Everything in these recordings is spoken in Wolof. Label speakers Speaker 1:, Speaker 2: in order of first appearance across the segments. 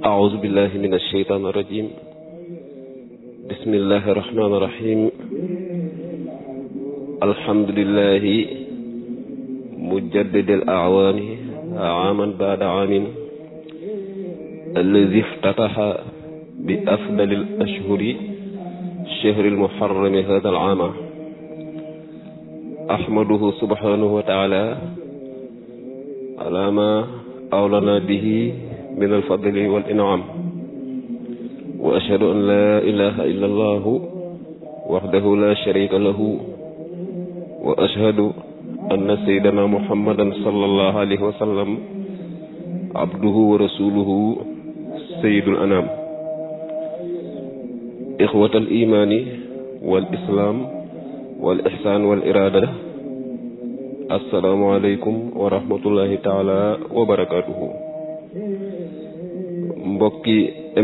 Speaker 1: أعوذ بالله من الشيطان الرجيم بسم الله الرحمن الرحيم الحمد لله مجدد الأعوام عاما بعد عام الذي افتتح بأفضل الأشهر شهر المحرم هذا العام أحمده سبحانه وتعالى على ما أولنا به من الفضل والإنعام وأشهد أن لا إله إلا الله وحده لا شريك له وأشهد أن سيدنا محمدا صلى الله عليه وسلم عبده ورسوله سيد الأنام إخوة الإيمان والإسلام والإحسان والإرادة السلام عليكم ورحمة الله تعالى وبركاته mbokki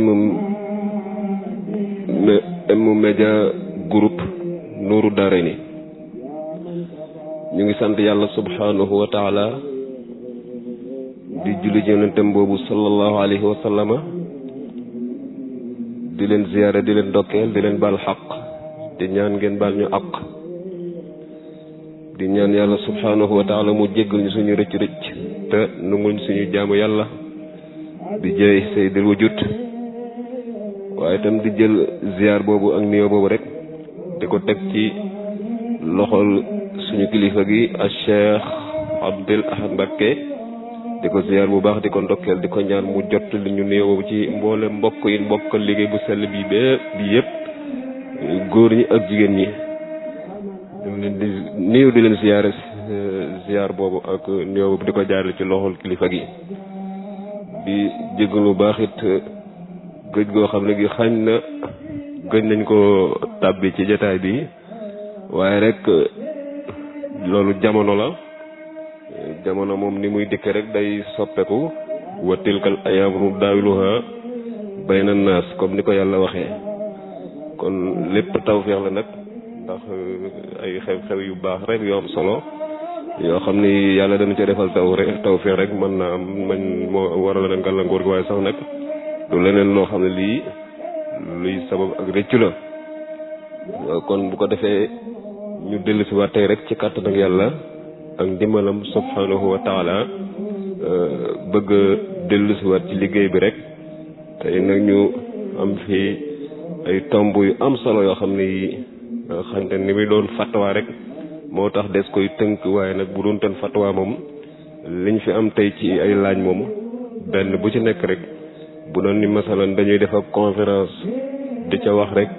Speaker 1: M Media Group Nourou Darayni ñu ngi sant yàlla subhanahu wa taala di julli yonentam boobu sallallahu alayhi wa sallama di leen ziyaare di leen dokkeel di leen baal xaq di ñaan ngeen baal ñu àq di ñaan yàlla subhanahu wa taala mu jéggal ñu suñu rëcc rëcc te nungul suñu jaamu yàlla di jëy sayyidul wujud waaye itam di jël ziar boobu ak nuyoo boobu rek di ko teg ci loxol suñu kilifa gi ak Cheikh Abdul Ahad Mbacké di ko ziar bu baax di ko ndokkeel di ko ñaan mu jot li ñu nuyoo boobu ci mboole mbokk yi mbokkal liggéey bu sell bi bépp bi yëpp góor ñi ak jigéen ñi ñu leen di nuyu di leen ziar ziar boobu ak nuyoo boobu di ko jaarale ci loxol kilifa gi di jégalu baax it gëj goo xam ne gi xañ na gëj nañ ko tàbbi ci jataay bi waaye rek loolu jamono la jamono moom ni muy dikke rek day soppeku wa tilkal ayaamu daawiluha bayna naas comme ni ko yàlla waxee kon lépp tawféex la nag ndax ay xew-xew yu baax rek yoo am solo yoo xam ni yàlla dana ca defal taw rek tawféex rek mën na am man moo waral leen gàllankoor gi waaye sax nag du leneen loo xam ne lii luy sabab ak rëccu la kon bu ko defee ñu dellu si waat tey rek ci kàttan ak yàlla ak ndimbalam subhanahu wa taala bëgg dellu si waat ci liggéey bi rek tey nag ñu am fi ay tomb yu am solo yoo xam ne yi xam ne ni muy doon fatwa rek moo tax des koy tënk waaye nag bu doon ten fatwa moom liñ fi am tey ci ay laaj moom benn bu ci nekk rek bu doon ni masalan dañuy def ab conférence di ca wax rek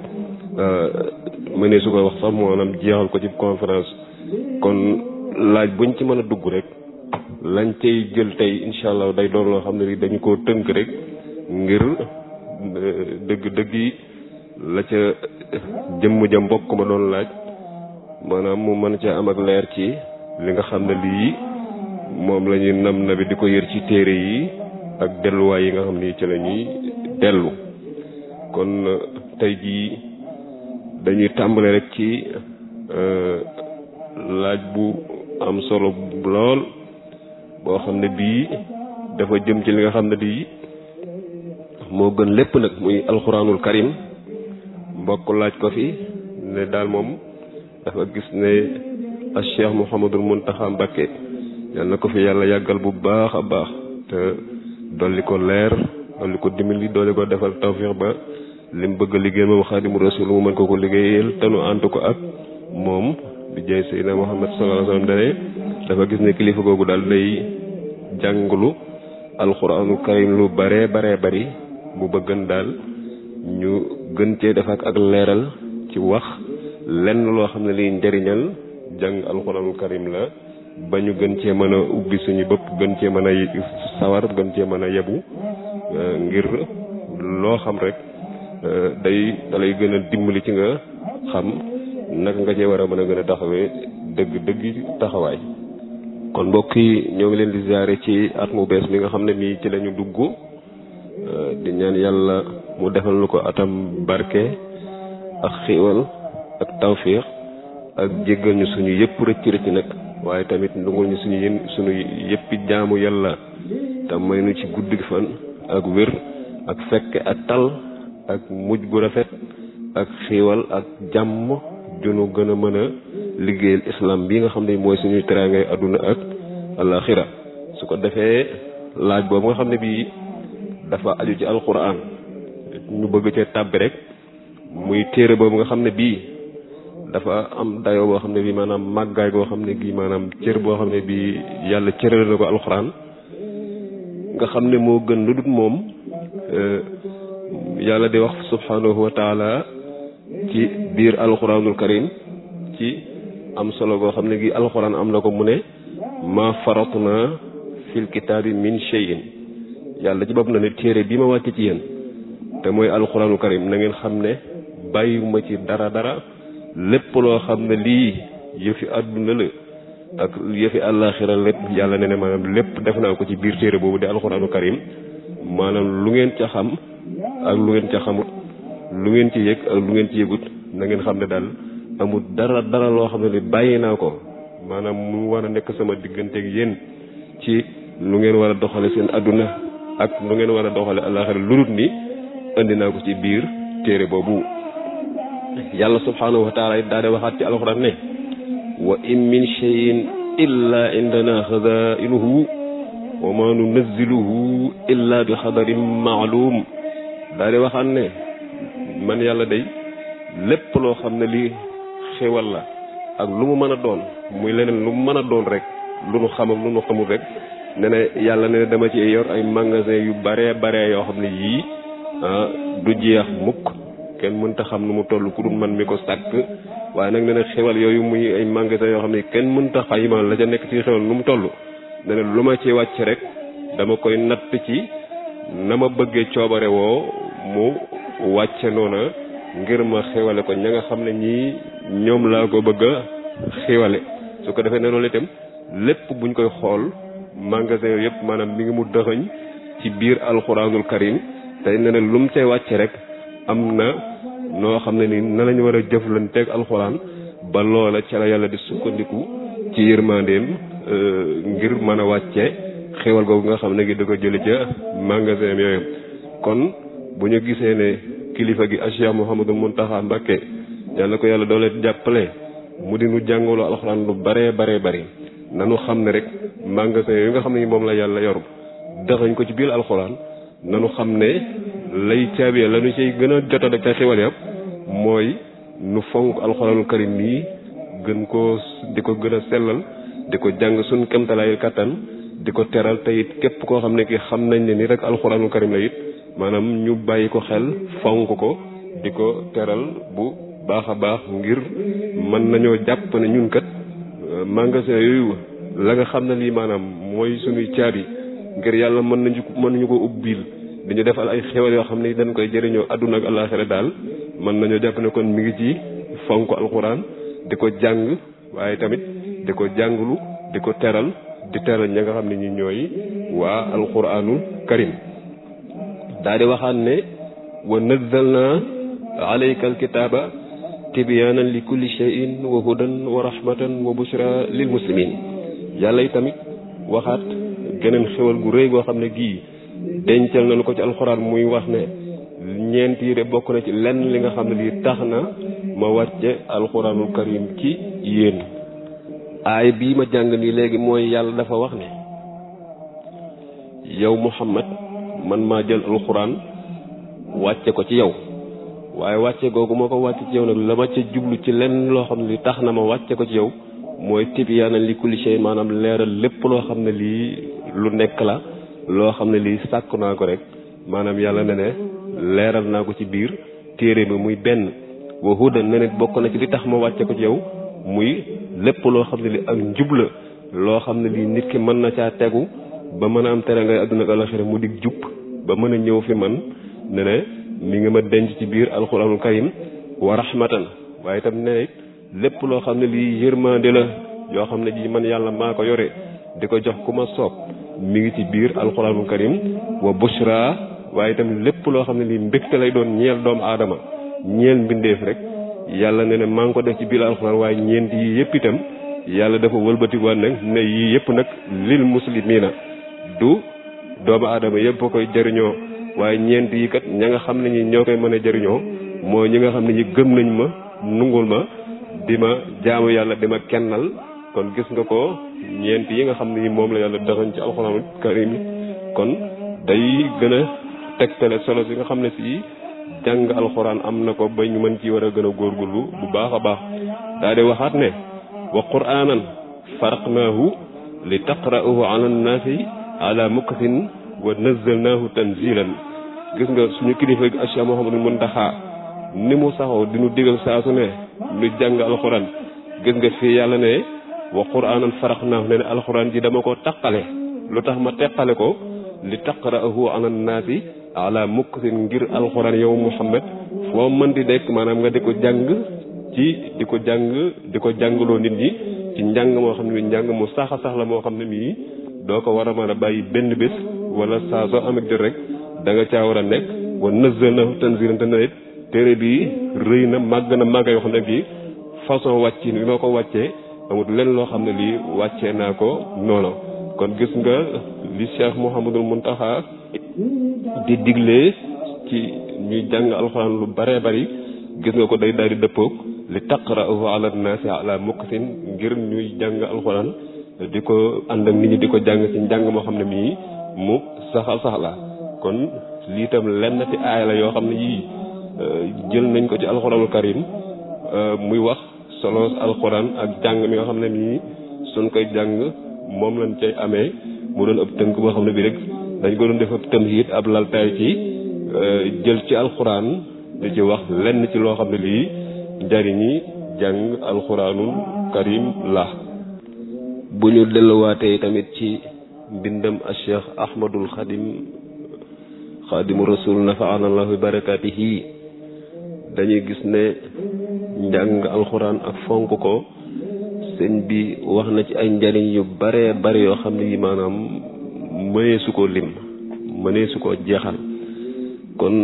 Speaker 1: mënee su ko wax sax maanaam jeexal ko ci conférence kon laaj buñ ci mën a dugg rek lañ cay jël tey incha allah day doon loo xam ne ni dañu koo tënk rek ngir dëgg dëgg yi la ca jëmm ja mbokk ma doon laaj maanaam mu mën caa am ak leer ci li nga xam ne lii moom la ñuy nam na bi di ko yër ci téere yi ak delluwaay yi nga xam ni ci la ñuy dellu kon tey jii dañuy tàmbale rek ci laaj bu am solo lool boo xam ne bii dafa jëm ci li nga xam ne lii moo gën lépp nag muy alxuraanul karim mbokk laaj ko fi ne daal moom dafa gis ne a cheikh mouhamadul muntaxa mbakke yal na ko fi yàlla yàggal bu baax a baax te dolli ko leer dolli ko dimbali dolli ko defal tawfiix ba lim bëgg a liggéey moom xaadimu rasul mu mën ko ko liggéeyal te nu ànd ko ak moom di jëy seydina muhammad sallallahu alayhi wasallam dane dafa gis ne kilifa googu daal day jàngulu alxuraanul karim lu bare bare bari mu bëggan daal ñu gën cee def ak ak leeral ci wax lenn loo xam ne liy njëriñal jàng alxuraanul karim la ba ñu gën cee mën a ubbi suñu bopp gën cee mën a sawar gën cee mën a yebu ngir loo xam rek day dalay gën a dimbali ci nga xam naka nga cee war a mën a gën a taxawee dëgg dëgg taxawaay kon mbokk yi ñoo ngi leen di ziare ci at mu bees mi nga xam ne mii ci lañu dugg di ñaan yàlla mu defal lu ko atam barke ak xiiwal ak tawfiix ak jéggal ñu suñu yëpp rëcc rëcc nag waaye tamit ndungul ñu suñu yén suñu yëppi jaamu yàlla te may nu ci guddi fan ak wér ak fekke ak tal ak mujj gu rafet ak xiiwal ak jàmm junu gën a mën a liggéeyal islam bi nga xam ne mooy suñuy teraangay àdduna ak alaxira su ko defee laaj boobu nga xam ne bii dafa aju ci alquran ñu bëgg cee tàbbi rek muy téere boobu nga xam ne bii dafa am dayoo boo xam ne bii maanaam màggaay boo xam ne gii maanaam cër boo xam ne bii yàlla cërale na ko alquran nga xam ne moo gën lu dut moom yàlla di wax subhanahu wa taala ci biir alquranul karim ci am solo goo xam ne gi alquran am na ko mu ne ma faratna fil kitaabi min shay'in yàlla ci bopp na ne téere bi ma wàcce ci yéen te mooy alquranul karim na ngeen xam ne bàyyiwuma ci dara dara lépp loo xam ne lii yëfi àdduna la ak yëfi àllaaxira lépp yàlla ne ne maanaam lépp def naa ko ci biir téere boobu di alxuraanu karim maanaam lu ngeen ca xam ak lu ngeen ca xamut lu ngeen ci yëg ak lu ngeen ci yëgut na ngeen xam ne daal amul dara dara loo xam ne li bàyyi naa ko maanaam mu war a nekk sama digganteeg yéen ci lu ngeen war a doxale seen àdduna ak lu ngeen war a doxale àllaaxira lu dul ni indi naa ko ci biir téere boobu yàlla subhaanahu wa taala daa de waxaat ci alxuraan ne wa in min cheyin illa indana xazainuhu wa ma nunazziluhu illa bi xadarin maalum daa de waxaat ne man yàlla day lépp loo xam ne lii xéwal la ak lu mu mën a doon muy leneen lu mu mën a doon rek lu nu xam ak lu nu xamul rek ne ne yàlla ne dama ci yor ay magasin yu bare bare yoo xam ne yii du jeex mukk kenn mënta xam nu mu toll ku dul man mi ko sàkk waaye nag nee na xewal yooyu muy ay magasin yoo xam ne kenn mënta xayma la ca nekk ci xewal nu mu toll nee na lu ma ci wàcc rek dama koy natt ci na ma bëggee coobare woo mu wàcce noona ngir ma xewale ko ña nga xam ne ñii ñoom laa ko bëgg a xewale su ko defee ne loolu itam lépp buñ koy xool magasin yooyu yëpp maanaam mi ngi mu dëxëñ ci biir alxuraanul karim tey ne ne lu mu cay wàcc rek am na noo xam ne ni na lañu war a jëflanteeg alxuraan ba loola ca la yàlla di sukkandiku ci yërmandeem ngir mën a wàcce xéwal googu nga xam ne gi da ko jële ca magasin yooyu kon bu ñu gisee ne kilifa gi Cheikh Mouhamadou Mountakha Mbacké yàlla ko yàlla doole jàppale mu di nu jàngaloo alxuraan lu baree baree bari nanu xam ne rek magasin yooyu nga xam ne moom la yàlla yor dëxañ ko ci biir alxuraan nanu xam ne lay caabee la nu ciy gën a jota da ca xewal yëpp mooy nu fonk alxuraanul karim nii gën koo di ko gën a sellal di ko jàng suñ kemtalaayil kattan di ko teral te it képp koo xam ne ki xam nañ ne ni rek alxuraanul karim la it maanaam ñu bàyyi ko xel fonk ko di ko teral bu baax a baax ngir mën nañoo jàpp ne ñun kat magasin yooyu la nga xam ne lii maanaam mooy suñuy caabi ngir yàlla mën nañu mën nañu ko ubbil dañu defal ay xewal yoo xam ne dañ koy jëriñoo àdduna ak àllaaxira daal mën nañoo jàpp ne kon mi ngi ci fonk alxuraan di ko jàng waaye tamit di ko jànglu di ko teral di teral ña nga xam ne ñi ñooy waa alxuraanul karim daa di waxaan ne wa nazzalna alayka alkitaaba tibyaanan li kulli shay'in wa hudan wa rahmatan wa bushra lil muslimin yàlla yi tamit waxaat geneen xewal gu rëy goo xam ne gii dencal nañu ko ci alxuraan muy wax ne ñeent yi de bokk na ci lenn li nga xam ne lii tax na ma wàcce alxuraanul karim ci yéen aay bii ma jàng nii léegi mooy yàlla dafa wax ne yow muhammad man maa jël alxuraan wàcce ko ci yow waaye wàcce googu moo ko wàcce ci yow nag la ma ca jublu ci lenn loo xam ne li tax na ma wàcce ko ci yow mooy tibyaanan li kulli shay maanaam leeral lépp loo xam ne lii lu nekk la loo xam ne lii sàkk naa ko rek maanaam yàlla ne ne leeral naa ko ci biir téere bi muy benn wa hudan ne ne bokk na ci li tax ma wàcce ko ci yow muy lépp loo xam ne li ak njub la loo xam ne lii nit ki mën na caa tegu ba mën a am tere ngay àdduna ak alaxira mu dig jub ba mën a ñëw fi man ne ne mi nga ma denc ci biir alxuraanul karim wa rahmatan waaye itam ne lépp loo xam ne lii yërmande la yoo xam ne ji man yàlla maa ko yore di ko jox ku ma soob mi ngi ci biir alxuraanul karim wa bushra waaye itam lépp loo xam ne lii mbégte lay doon ñeel doomu aadama ñeel mbindeef rek yàlla ne ne maa ngi ko def ci biir alxuraan waaye ñeent yii yëpp itam yàlla dafa wëlbatikuwaat nag ne yii yëpp nag lil muslimiina du doomu aadama yëpp a koy jëriñoo waaye ñeent yi kat ña nga xam ne ñi ñoo koy mën a jëriñoo mooy ñi nga xam ne ñi gëm nañ ma nungul ma di ma jaamu yàlla di ma kennal kon gis nga ko ñeent yi nga xam ne ñi moom la yàlla dëxañ ci alxuraanul karim kon day gën a tegtale solo si nga xam ne si jàng alxuraan am na ko ba ñu mën ci war a gën a góorgóorlu bu baax a baax daa di waxaat ne wa quraanan faraqnaahu li taqra'uhu ala nnaasi ala muksin wa nazzalnaahu tanzilan gis nga suñu kilifa gi Cheikh Mouhamadou Mountakha ni mu saxoo di nu digal saa su ne lu jàng alxuraan gis nga fii yàlla ne wa quraanan faraqnaahu ne ne alxuraan ji dama ko taqale lu tax ma teqale ko li taqra'uhu ala nnaasi ala muksin ngir alxuraan yow Muhammad foo mën di dekk maanaam nga di ko jàng ci di ko jàng di ko jàngaloo nit ñi ci njàng moo xam ne njàng mu sax a sax la moo xam ne mii doo ko war a mën a bàyyi benn bés wala saa soo amee jot rek da nga caa war a nekk wa nazzalnahu tanzilan te nawet téere bi rëy na màgg na màgg yoo xam ne bii façon wàcc bi ma ko wàccee amut lenn loo xam ne lii wàccee naa ko noonu kon gis nga li Cheikh Mouhamadul Mountakha di digle ci ñuy jàng alxuraan lu bare bari gis nga ko day daal di dëppoog li taqra'uhu ala naasi ala muksin ngir ñuy jàng alxuraan di ko ànd ak nit ñi di ko jàng ci njàng moo xam ne mii mu saxal sax la kon lii tam lenn ci aaya la yoo xam ne yii jël nañ ko ci alxuraanul karim muy wax solo alxuraan ak jàng mi nga xam ne mii suñ koy jàng moom lañ cay amee mu doon ëpp tënk boo xam ne bii rek dañ ko doon def ab tamhiid ab laltaay ci jël ci alxuraan di ci wax lenn ci loo xam ne lii njariñi jàng alxuraanul karim la bu ñu delluwaatee tamit ci mbindam a cheikh ahmadul xadim xadimu rasul nafaana allahu bi barakaatihi dañuy gis ne njàng alxuraan ak fonk ko sëñ bi wax na ci ay njariñ yu bare bare yoo xam ne yi maanaam mënee su ko lim mënee su ko jeexal kon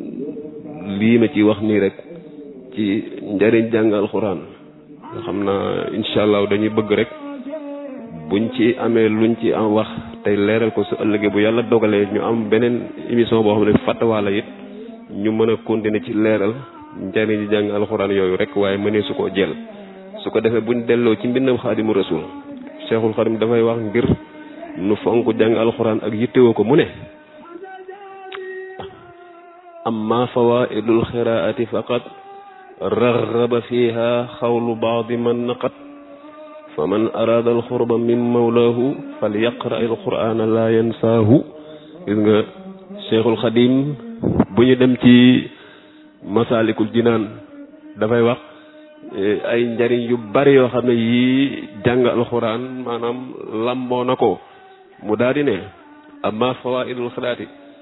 Speaker 1: lii ma ci wax nii rek ci njariñ jàng alxuraan nga xam naa incha allah dañuy bëgg rek buñ ci amee luñ ci am wax tey leeral ko su ëllëgee bu yàlla dogalee ñu am beneen émission boo xam ne fàttawaala it ñu mën a continuer ci leeral njariñ jàng alxuraan yooyu rek waaye mënee su koo jël su ko defee buñ delloo ci mbindam xaadimu rasul cheikhul xadim dafay wax ngir nu fonk jàng alxuraan ak yittewoo ko mu ne amma fawaidul xiraati faqat raxaba fiha xawlu baadi man naqat fa man araada alxurba min mawlaahu fal yaqra alqurana la yansaahu gis nga cheikhul xadim bu ñu dem ci masaalikul jinaan dafay wax ay njariñ yu bari yoo xam ne yii jàng alxuraan maanaam lamboo na ko mu daal di ne amma fawaidul xiraati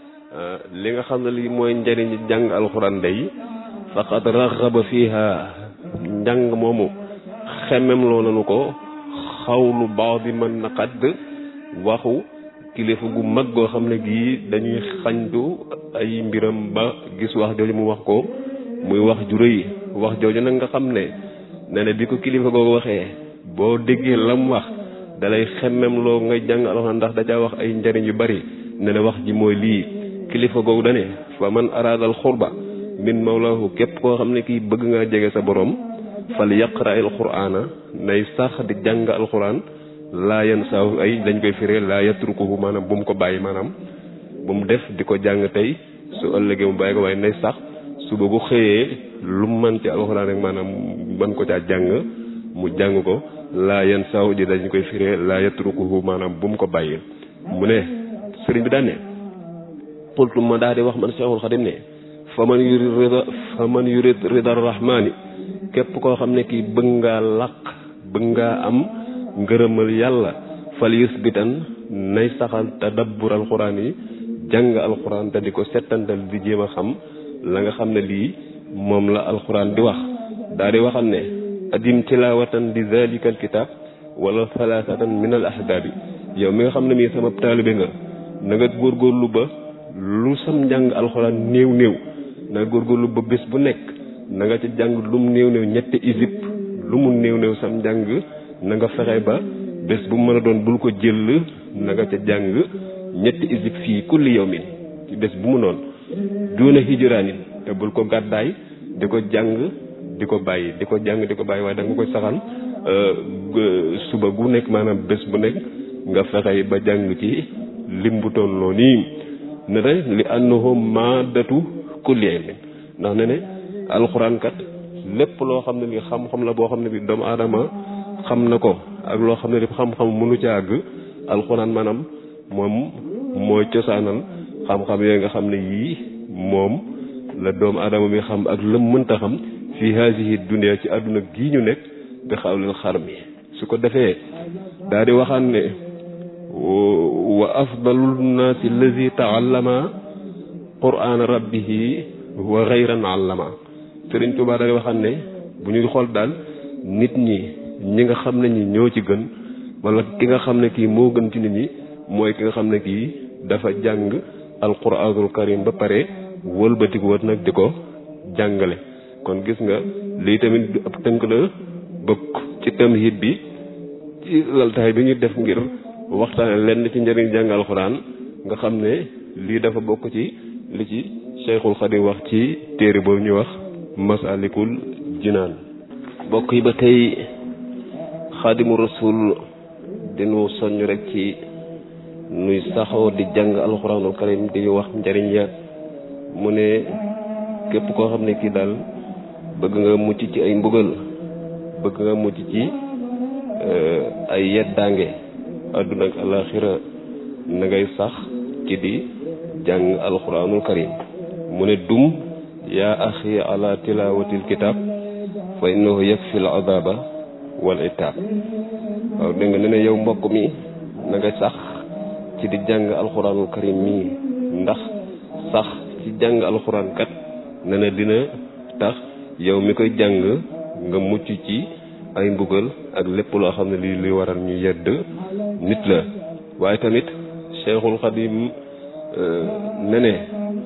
Speaker 1: li nga xam ne lii mooy njariñ jàng alxuraan day faqad raxaba fiha njàng moomu xemem loo nanu ko xawlu baax bi mën na xadd waxu kilifa gu mag goo xam ne gii dañuy xañtu ay mbiram ba gis wax jooju mu wax ko muy wax ju rëy wax jooju nag nga xam ne ne ne bi ko kilifa googu waxee boo déggee lam wax dalay xemem loo ngay jàng alxuraan ndax da caa wax ay njariñ yu bari ne ne wax ji mooy lii kilifa googu dane fa man araadal xurba min mawlaahu képp koo xam ne kii bëgg ngaa jege sa borom fal yaqra al quraana nay sax di jàng alquran laa yan saaw ay dañ koy firee laa yatrukuhu maanaam bu mu ko bàyyi maanaam bu mu def di ko jàng tey su ëllëgee mu bàyyi ko waaye nay sax suba bu xëyee lu mu mën ci alquran rek maanaam mën ko caa jàng mu jàng ko laa yan saaw ji dañ koy firee laa yatrukuhu maanaam bu mu ko bàyyi mu ne sëriñ bi daan ne qultu ma daal di wax man Cheikhul Xadim ne fa man yurid rida fa man yurid rida rahmaani képp koo xam ne kii bëgg ngaa làq bëgg ngaa am ngërëmal yàlla fal yusbitan nay saxal tadabbur alxuraan yi jàng alxuraan te di ko settantal di jéem a xam la nga xam ne lii moom la alxuraan di wax daa di waxal ne adim tilawatan di zalika alkitab wala thalathatan min al ahbaabi yow mi nga xam ne mii sama taalibe nga na nga góorgóorlu ba lu sam njàng alxuraan néew néew na nga góorgóorlu ba bés bu nekk na nga ci jàng lu mu néew néew ñetti isib lu mu néew néew sam njàng na nga fexe ba bés bu mën a doon bul ko jël na nga ca jàng ñetti isib fii kulli yawmin ci bés bu mu noonu duuna hijraanin te bul ko gàddaay di ko jàng di ko bàyyi di ko jàng di ko bàyyi waaye da nga koy saxal suba gu nekk maanaam bés bu nekk nga fexey ba jàng ci lim bu toll noonu nii ne ne li annahu maadatu kulli ilmin ndax ne ne alxuraan kat lépp loo xam ne li xam-xam la boo xam ne bi doomu aadama xam na ko ak loo xam ne li xam-xam mënu ca àgg alxuraan maanaam moom mooy cosaanal xam-xam yooyu nga xam ne yii moom la doomu aadama bi xam ak lëm mënta xam fii haasihi dunya ci àdduna gii ñu nekk bi xawlil xar mi su ko defee daa di waxaan ne wa afdalu nnaasi allazi taallama qur'aana rabbihi wa gayran allama sëriñ Tuubaa daa di waxaan ne bu ñuy xool daal nit ñi ñi nga xam ne ñi ñoo ci gën wala ki nga xam ne kii moo gën ci nit ñi mooy ki nga xam ne kii dafa jàng alquraanul karim ba pare wëlbatiku wat nag di ko jàngale kon gis nga lii tamit ab tënk la bokk ci tamhid bi ci laltaay bi ñu def ngir waxtaane lenn ci njëriñ jàng alxuraan nga xam ne lii dafa bokk ci li ci Cheikhul Xadim wax ci téere boobu ñuy wax masalikul jinaan bokk yi ba tey xaadimu rasul dinu soññ rek ci nuy saxoo di jàng alxuraanul karim di ñu wax njëriñ ya mu ne képp koo xam ne kii daal bëgg nga mucc ci ay mbugal bëgg nga mucc ci ay yeddaange àdduna ak alaxira na ngay sax ci di jàng alxuraanul karim mu ne dum yaa axi ala tilawatil kitab fa innahu yakfi al adaba wal itab waaw dégg nga ne ne yow mbokk mi na nga sax ci di jàng alxuraanul karim mii ndax sax ci jàng alxuraan kat ne na dina tax yow mi koy jàng nga mucc ci ay mbugal ak lépp loo xam ne lii luy waral ñu yedd nit la waaye tamit Cheikhul Xadim ne ne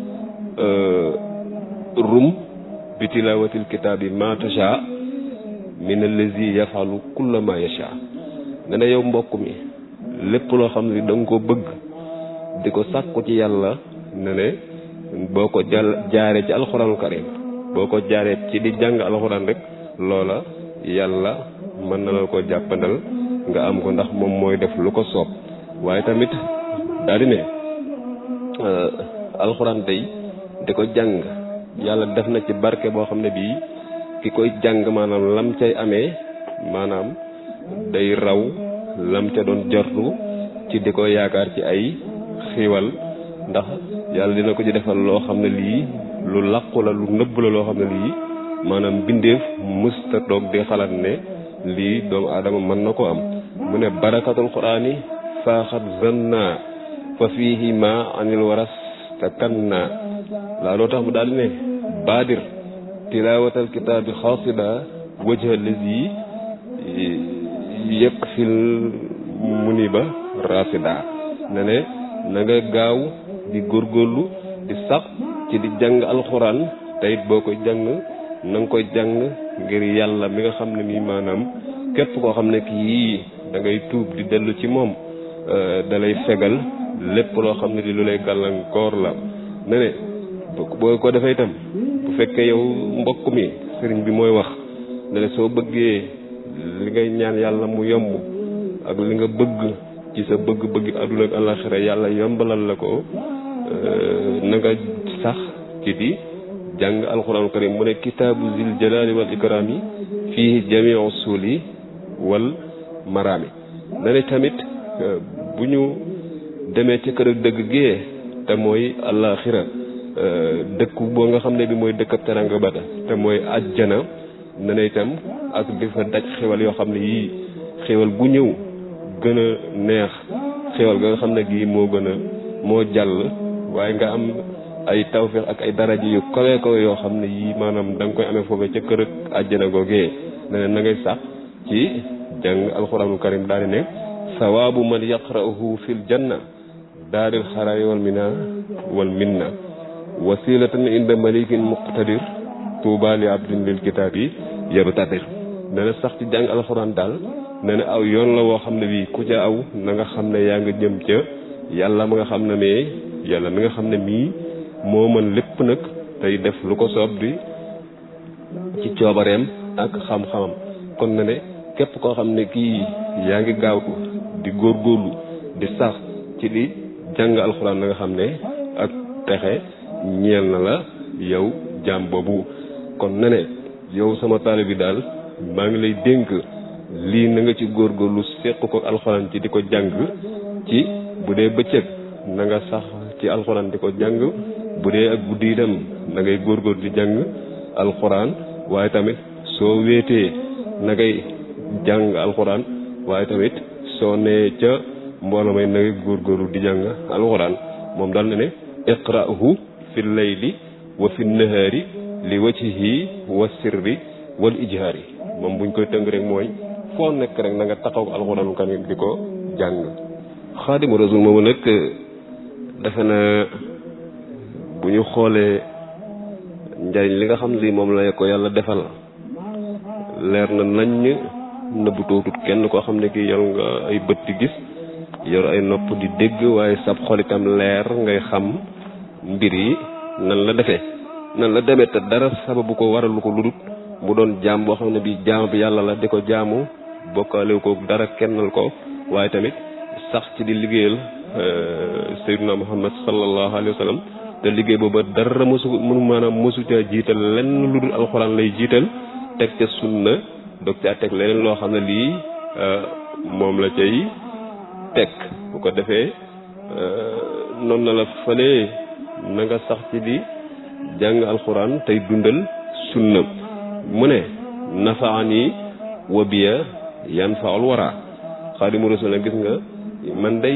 Speaker 1: rum bi tilawatil kitaabi ma tasha min allazi yafalu kulla ma yasha ne ne yow mbokk mi lépp loo xam ne da nga ko bëgg di ko sàkku ci yàlla ne ne boo ko jàll jaaree ci alxuraanul karim boo ko jaaree ci di jàng alxuraan rek loola yàlla mën na la ko jàppandal nga am ko ndax moom mooy def lu ko soob waaye tamit daal di ne alxuraan day di ko jàng yàlla def na ci barke boo xam ne bii ki koy jàng maanaam lam cay amee maanaam day raw lam ca doon jortu ci di ko yaakaar ci ay xiiwal ndax yàlla dina ko ci defal loo xam ne lii lu làqu la lu nëbb la loo xam ne lii maanaam bindeef mësta toog di xalaat ne lii doomu aadama mën na ko am mu ne barakatul quraani faaxat zanna fa fiihi ma anil waras te kan naa laa loo tax mu daal ne baadir tilaawatal kitaabi xaasida wajha lazi yëpp fil muniba rasida ne ne na nga gaaw di góorgóorlu di sax ci di jàng alxuraan te it boo koy jàng na nga koy jàng ngir yàlla mi nga xam ne nii maanaam képp koo xam ne kii da ngay tuub di dellu ci moom da lay fegal lépp loo xam ne di lu lay gàllankoor la ne ne boo ko defee itam bu fekkee yow mbokk mi sëriñ bi mooy wax ne ne soo bëggee li ngay ñaan yàlla mu yomb ak li nga bëgg ci sa bëgg-bëgg àdduna ak àllaxira yàlla yombalal la ko na nga sax ci di jàng alxuraanu karim mu ne kitaabu zil jalaali wal ikraami fii jamii usuli wal maraami na ne tamit bu ñu demee ci kër ak dëgg gee te mooy àllaxira dëkk boo nga xam ne bi mooy dëkk ab teranga bata te mooy ajjana na ne itam ak di fa daj xewal yoo xam ne yii xewal gu ñëw gën a neex xewal ga nga xam ne gii moo gën a moo jàll waaye nga am ay tawfeex ak ay daraja yu kawe kawe yoo xam ne yii maanaam da nga koy amee foofee ca kër ak àjjana googee ne ne na ngay sax ci jàng alxuraanul karim daal di ne sawaabu man yaqra'uhu fil janna daaril xaraari wal mina wal minna wasilatan inda malikin muqtadir tuuba li abdin lil kitaab yi yabtadir ne na sax ci jàng alxuraan daal ne na aw yoon la woo xam ne bii ku ca aw na nga xam ne yaa nga jëm ca yàlla ma nga xam ne mais yàlla mi nga xam ne mii moo mën lépp nag tey def lu ko soob di ci coobareem ak xam-xamam kon na ne képp koo xam ne kii yaa ngi gaawtu di góorgóorlu di sax ci di jàng alxuraan na nga xam ne ak texe ñeel na la yow jaam boobu kon na ne yow sama taalibe bi daal maa ngi lay dénk lii na nga ci góorgóorlu seq ko alxuraan ci di ko jàng ci bu dee bëccëg na nga sax ci alxuraan di ko jàng bu dee ak guddi itam na ngay góorgóorlu di jàng alxuraan waaye tamit soo wéetee na ngay jàng alxuraan waaye tamit soo nee ca mbooloo may na ngay góorgóorlu di jàng alxuraan moom daal na ne iqra'hu fi layli wa fi nahaari li wajhihi wa sirri wal ijhaari moom buñ koy tënk rek mooy foo nekk rek na nga taxaw alxuraanu karim di ko jàng xaadimu rasul moomu nag defe na bu ñu xoolee njariñ li nga xam ne moom la ko yàlla defal leer na nañ nëbbu tootut kenn koo xam ne kii yor nga ay bët di gis yor ay nopp di dégg waaye sab xol itam leer ngay xam mbir yi nan la defee nan la demee te dara sababu ko waralu ko ludut mu doon jaam boo xam ne bi jaam bi yàlla la di ko jaamu bokkaale ko dara kennal ko waaye tamit sax ci di liggéeyal sayyiduna muhammad sallallahu alayhi wa sallam te liggéey booba dara mosu mënu maanaam mosu ca jiital lenn lu dul alxuraan lay jiital teg ca sunna dog caa teg leneen loo xam ne lii moom la cay teg bu ko defee noonu na la fëlee na nga sax ci di jàng alxuraan tey dundal sunna mu ne nafaani wa biya yan faul wara xaadimu rasul gis nga man day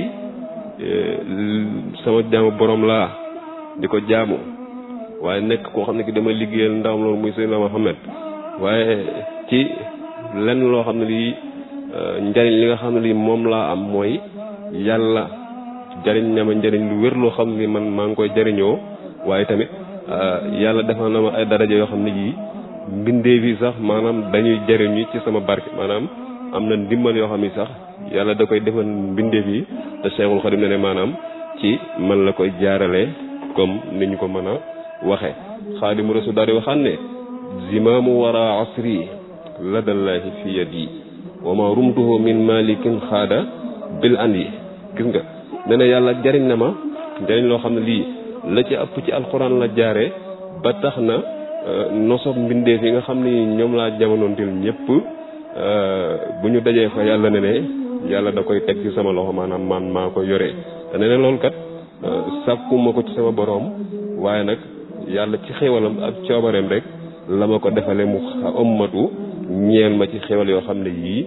Speaker 1: sama jaamu borom laa di ko jaamu waaye nekk koo xam ne ki dama liggéeyal ndawam loolu muy Seydina Muhammad waaye ci lenn loo xam ne lii njariñ li nga xam ne lii moom laa am mooy yàlla jariñ na ma njariñ lu wér loo xam ne man maa ngi koy jariñoo waaye tamit yàlla defal na ma ay daraja yoo xam ne yii mbindee bi sax maanaam dañuy jariñu ci sama barke maanaam am na ndimbal yoo xam ni sax yàlla da koy defal mbindee bi te Cheikhul Khadim ne ne maanaam ci man la koy jaarale comme ni ñu ko mën a waxe xaadimu rasul daal di waxaan ne zimaamu wara asri ladallaahi fi yadi wa ma rumtuhu min malikin xaada bil an yi gis nga ne ne yàlla jariñ na ma jariñ loo xam ne lii la ci ëpp ci alxuraan la jaare ba tax na nosob mbindeef yi nga xam ni ñoom laa jamonoonteel ñëpp bu ñu dajee fa yàlla ne ne yàlla da koy teg ci sama loxo maanaam man maa ko yoree te ne ne loolu kat sàkkuma ko ci sama boroom waaye nag yàlla ci xéwalam ak coobareem rek la ma ko defale mu ommatu ñeel ma ci xéwal yoo xam ne yii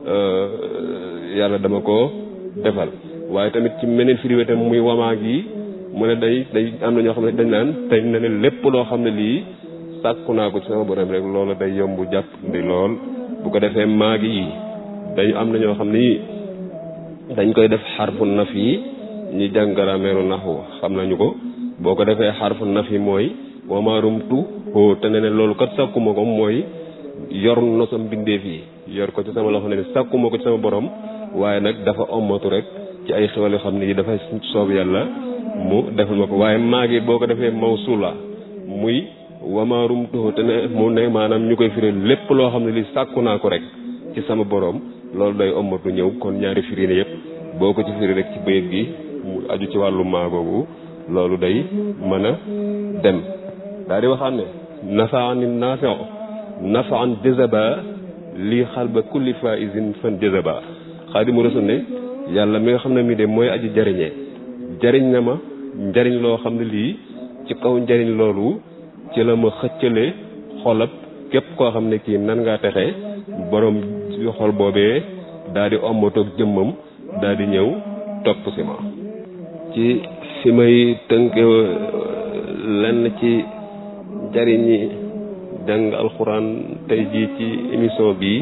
Speaker 1: yàlla dama ko defal waaye tamit ci meneen firiwé tam muy wamaag yi mu ne day day am na ñoo xam ne dañ naan tey ne ne lépp loo xam ne lii sàkku naa ko ci sama borom rek loolu day yomb jàpp ndi lool bu ko defee maag yi day am na ñoo xam ne dañ koy def xarfu naf yi ñi jàng grammaire naxwu xam nañu ko boo ko defee xarfu naf yi mooy wamaarumtu hoo te ne ne loolu kat sàkkuma ko mooy yor na sa mbindeef yi yor ko ci sama loxo ne sàkkuma ko ci sama borom waaye nag dafa ommatu rek ci ay xewal yoo xam ne yi dafay soob yàlla mu defal ma ko waaye maagi boo ko defee mawsula muy wamaarum tuhu te ne mu ne maanaam ñu koy firi lépp loo xam ne li sàkku naa ko rek ci sama borom loolu day ommatu ñëw kon ñaari firi ne yëpp boo ko ci firi rek ci bayit gi mu aju ci wàllu maagoogu loolu day mën a dem daal di waxaat ne nafaani nafio nafaan jazaba lii xalba kulli faisin fan jazaba xaadimu rasul ne yàlla mi nga xam ne mii de mooy aji jariñee jariñ na ma njariñ loo xam ne lii ci kaw njariñ loolu ci la ma xëccale xolab képp koo xam ne kii nan ngaa texe borom xol boobee daal di ommatoog jëmmam daal di ñëw topp si ma ci fi may tënke lenn ci njariñi jàng alxuraan tey jii ci émission bii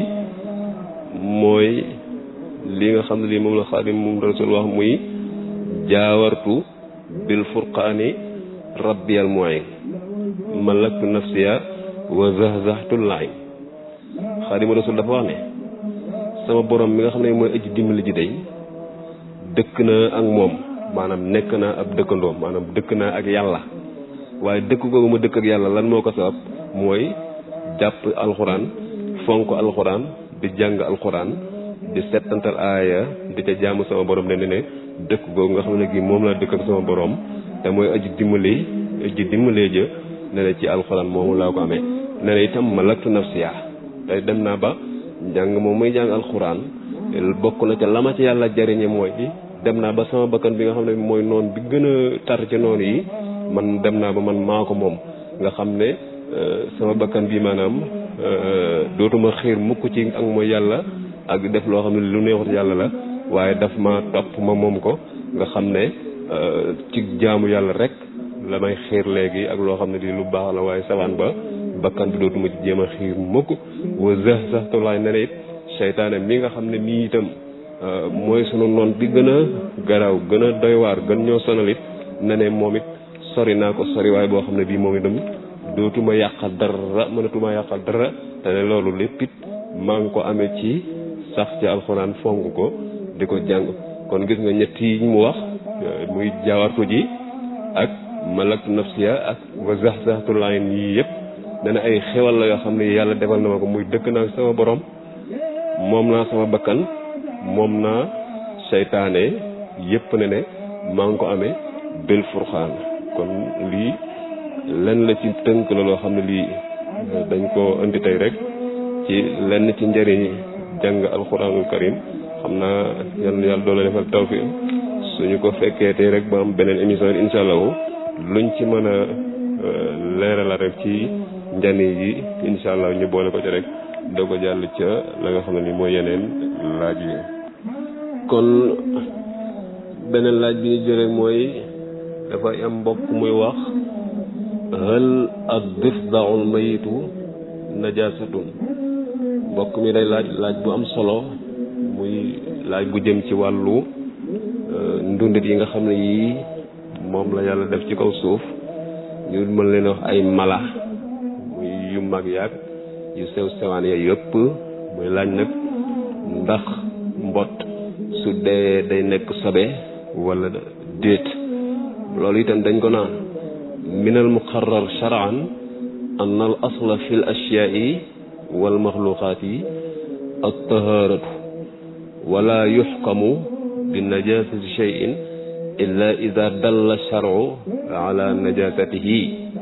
Speaker 1: mooy li nga xam ne lii moom la xaadim moom rasul wax muy jaawartu bil furqaani rabbiyal muin malaktu nafsiya wa zahzahtu laim xaadim rasul dafa wax ne sama borom mi nga xam ne mooy aji dimbali ji day dëkk na ak moom maanaam nekk naa ab dëkkandoom maanaam dëkk naa ak yàlla waaye dëkk googu ma dëkk ak yàlla lan moo ko sabab mooy jàpp alxuraan fonk alxuraan di jàng alxuraan di settantal aaya di ca jaamu sama borom ne ne dëkk googu nga xam ne gi moom laa dëkk ak sama borom te mooy aji dimbali aji dimbalee jë ne ne ci alxuraan moomu laa ko amee ne ne itam malaktu nafsiya tey dem naa ba njàng moom muy jàng alxuraan bokk na ca la ma ci yàlla jariñe mooy dem naa ba sama bakkan bi nga xam ne mooy noon bi gën a tar ci noonu yi man dem naa ba man maa ko moom nga xam ne sama bakkan bi maanaam dootuma xiir mukk ci ak mooy yàlla ak def loo xam ne lu neexut yàlla la waaye daf ma topp ma moom ko nga xam ne ci jaamu yàlla rek la may xiir léegi ak loo xam ne di lu baax la waaye sawaan ba bakkan bi dootuma ci jéem a xiir mukk wa zah sax tolaay ne it seytaane mi nga xam ne mii itam mooy sunu noon bi gën a garaaw gën a doy waar gën ñoo sonalit ne ne moom it sori naa ko sori waaye boo xam ne bii moom itam dootuma yàqal dara mënatuma yàqal dara te ne loolu lépp it maa ngi ko amee ci sax ci alxuraan fonk ko di ko jàng kon gis nga ñett yi mu wax muy jaawartu ji ak malak nafsiya ak wa zaxzaxtul ayn yii yëpp ne na ay xewal la yoo xam ne yàlla defal na ma ko muy dëkk naa sama borom moom naa sama bakkan moom naa seytaane yëpp ne ne maa ngi ko amee bil furxaan kon lii lenn la ci tënk la loo xam ne lii dañ ko indi tey rek ci lenn ci njëriñ jàng alxuraanul karim xam naa yal na yàlla doole defal tawfiq suñu ko fekkee tey rek ba am beneen émission incha allahu luñ ci mën a leerala rek ci njani yi incha allah ñu boole ko ci rek doo ko jàll ca la nga xam ne ni mooy yeneen laaj yi kon beneen laaj bi ñu jëlee mooy dafay am mbokk muy wax hal ak difdaul mayitu najasatun mbokk mi day laaj laaj bu am solo muy laaj bu jëm ci wàllu ndundit yi nga xam ne yii moom la yàlla def ci kaw suuf ñu mën leen wax ay mala muy yu mag yaag yu sew sewaan ya yëpp muy laaj nag ndax mbott su dee day nekk sobe wala déet loolu itam dañ ko naan min al muqarrar shar'an an al asla fi l ashyaai wal maxluqaati at taharatu wala yuxkamu bi najasati cheyin illa ida dalla charu ala najasatihi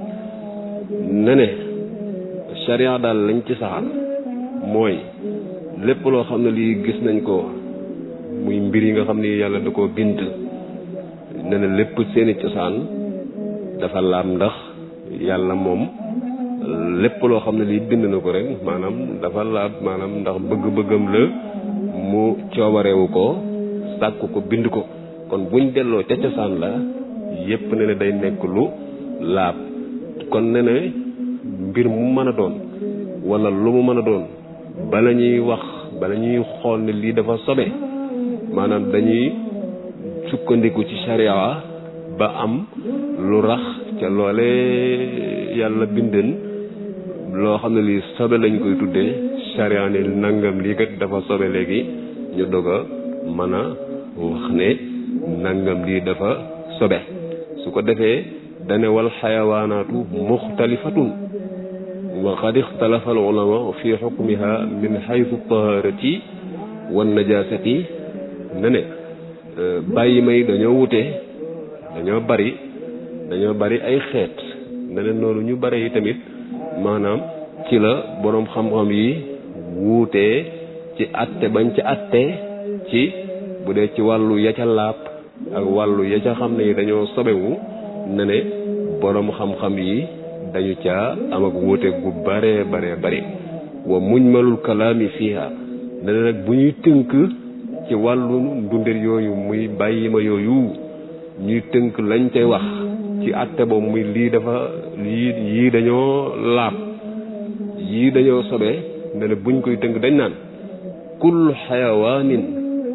Speaker 1: ne ne charia daal lañ ci saxal mooy lépp loo xam ne lii gis nañ ko muy mbir yi nga xam ne yàlla da koo bind ne ne lépp seeni cosaan dafa laab ndax yàlla moom lépp loo xam ne lii bind na ko rek maanaam dafa laab maanaam ndax bëgg-bëggam la mu coobarewu ko sàkk ko bind ko kon buñ delloo ca cosaan la yépp ne ne day nekk lu laab kon ne ne mbir mu mën a doon wala lu mu mën a doon bala ñuy wax bala ñuy xool ne lii dafa sobe maanaam dañuy sukkandiku ci sharia ba am lu rax ca loole yàlla binden loo xam ne lii sobe lañ koy tuddee sharia ne nangam lii kat dafa sobe léegi ñu dog a mën a wax ne nangam lii dafa sobe su ko defee dane wal xayawaanaatu muxtalifatun wa qad ixtalafa al ulama fi xukmiha min xaytu taharati wan najasati ne ne bàyyi may dañoo wute dañoo bari dañoo bari ay xeet ne ne noonu ñu bare yi tamit maanaam ci la boroom xam-xam yi wuutee ci atte bañ ci atte ci bu dee ci wàllu ya ca laab ak wàllu ya ca xam ne yi dañoo sobewu ne ne boroom xam-xam yi dañu caa am ak wuute gu bare bare bari wa mujmalul kalaami fiha ne ne nag bu ñuy tënk ci wàllu ndundir yooyu muy bàyyi ma yooyu ñuy tënk lañ cay wax ci atte boobu muy lii dafa lii yii dañoo laab yii dañoo sobe ne ne buñ koy tënk dañ naan kullu xayawaanin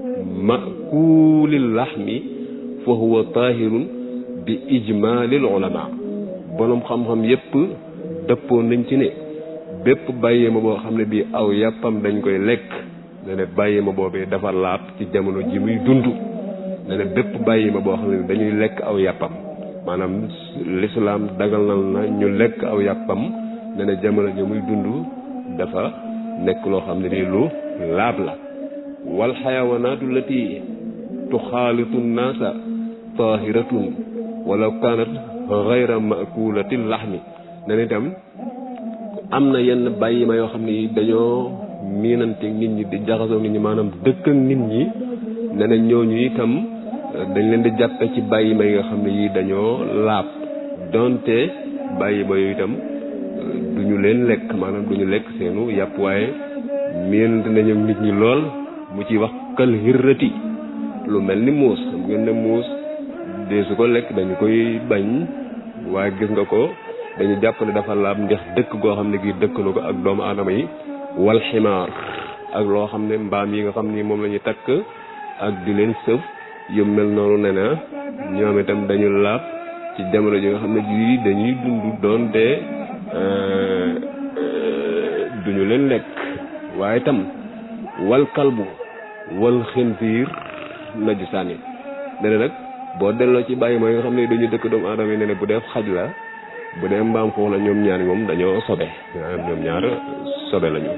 Speaker 1: makulil laxmi fa huwa taahirun bi ijmaalil ulama borom xam-xam yépp dëppoo nañ ci ne bépp bàyyi ma boo xam ne bii aw yàppam dañ koy lekk ne ne bàyyi ma boobee dafa laab ci jamono ji muy dund ne ne bépp bàyyi ma boo xam ne dañuy lekk aw yàppam maanaam lislaam daganal na ñu lekk aw yàppam ne ne jamono ja muy dund dafa nekk loo xam ne nii lu laab la wal xayawanaatu lati tuxaalitu nnaasa tahiratun walaw kaanat gayra makulati laxmi ne ne itam am na yenn bàyyi ma yoo xam ne yi dañoo miinanteeg nit ñi di jaxasoo nit ñi maanaam dëkk ak nit ñi ne ne ñooñu itam dañ leen di jàppe ci bàyyi ma yi nga xam ne yi dañoo laab donte bàyyi ma yooyu itam du ñu leen lekk maanaam du ñu lekk seenu yàpp waaye miinante nañu nit ñi lool mu ci wax kal hirrati lu mel ni muus xam ngeen ne muus dee su ko lekk dañu koy bañ waaye gis nga ko dañu jàpp ne dafa laab ndax dëkk goo xam ne gi dëkk na ko ak doomu aadama yi wal ximaar ak loo xam ne mbaam yi nga xam ni moom la ñuy takk ak di leen sëf yu mel noonu ne na ñoom itam dañu laab ci jamono ji nga xam ne ji dañuy dund doonte duñu leen lekk waaye itam wal kalbu wal xinziir najisaani ne nag boo delloo ci bàyyi ma nga xam ne dañu dëkk doomu aadama yi ne ne bu dee xaj la bu dee mbaam xuux la ñoom ñaar moom dañoo sobe ñoom ñaar sobe lañu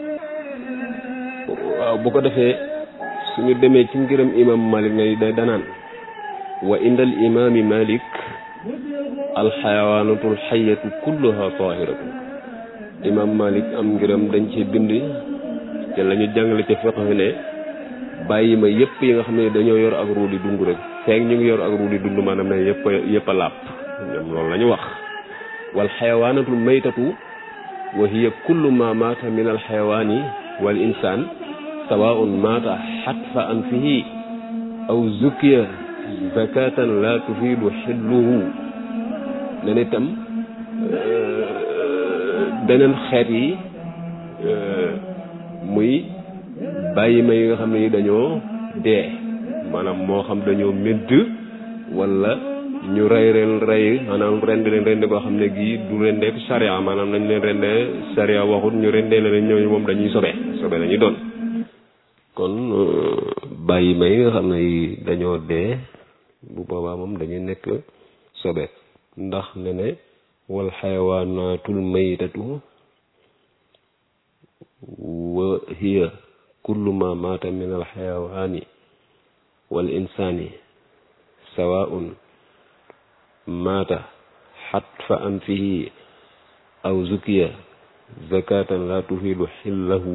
Speaker 1: waaw bu ko defee suñu demee ci ngërëm imam malik ngay day danaan wa indal imaami malik alxayawaanatul xayatu kulluha tahiratu imam malik am ngërëm dañ ci bind te la ñu jàngale ca fiqh ne bàyyi ma yëpp yi nga xam ne dañoo yor ak ruu di dund rek feek ñu ngi yor ak ruu di dund maanaam ne yëpp a yëpp a làpp ñoom loolu la ñu wax wal xayawaanatul maytatu wa hiya kullu ma maata min al xayawaani wal insaan sawaun maata xatfa anfihi aw zukiya zakatan la tufiidu xilluhu ne na itam beneen xeet yi muy bàyyi ma yi nga xam ne yi dañoo dee maanaam moo xam dañoo médd wala ñu rey leen rey maanaam rend leen rend koo xam ne gii du rendeek charia maanaam nañ leen rendee charia waxut ñu rendee leen ñooñu moom dañuy sobe sobe la ñuy doon kon bàyyi ma yi nga xam ne yi dañoo dee bu boobaa moom dañuy nekk sobe ndax ne ne wal xayawaanatul maytatu wa hiya kullu ma maata min al xayawaani wal insaani sawaun maata xatfa anfihi aw zukiya zakatan la tufiidu xillahu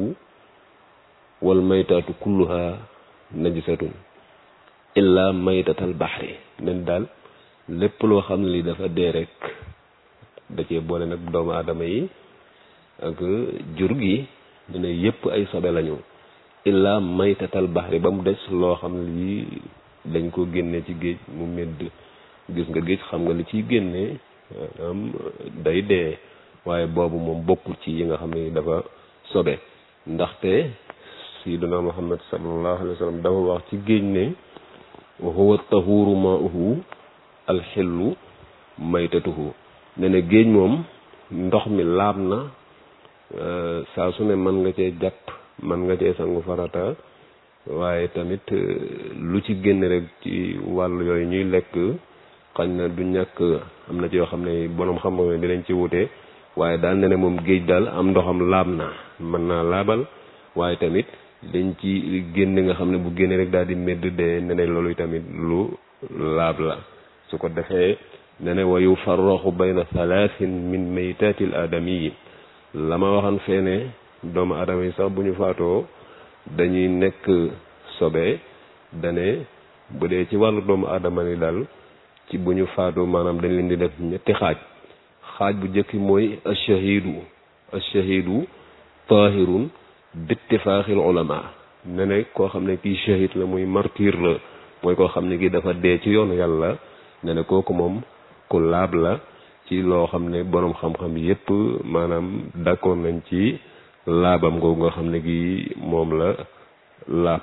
Speaker 1: wal maytaatu kulluha najisatun illa maytatal baxri nen daal lépp loo xam ne li dafa dee rek da cee boole nag doomu aadama yi ak jur gi ñu ne yépp ay sobe lañu illa maytatal baxri ba mu des loo xam ne lii dañ ko génne ci géej mu medd gis nga géej xam nga li ciy génne am day dee waaye boobu moom bokkul ci yi nga xam ne dafa sobe ndaxte sayyiduna muhammad sallallahu alayhi wa sallam dafa wax ci géej ne wa huwa tahuru ma'uhu alxillu maytatuhu ne ne géej moom ndox mi laab na saa su ne mën nga cee jàpp mën nga cee sangu farata waaye tamit lu ci génn rek ci wàll yooyu ñuy lekk xañ na du ñàkk am na ci yoo xam ne borom xam-xam ne dinañ ci wute waaye daal ne ne moom géej daal am ndoxam laab na mën naa laabal waaye tamit dañ ci génn nga xam ne bu génne rek daal di medd de ne ne loolu tamit lu laab la su ko defee ne ne wa yufarraxu bayna thalathin min maytatil aadami yi la ma waxan fee ne doomu aadama yi sax bu ñu faatoo dañuy nekk sobe dane bu dee ci wàllu doomu aadama ni daal ci bu ñu faatoo maanaam dañ leen di def ñetti xaaj xaaj bu njëkki mooy achahidu achahidu tahirun bittifaaxil ulama ne ne koo xam ne kii shahid la muy martyr la mooy koo xam ne kii dafa dee ci yoonu yàlla ne ne kooku moom ku laab la ci loo xam ne boroom xam-xam yépp maanaam d'accord nañ ci laabam googu nga xam ne gi moom la laab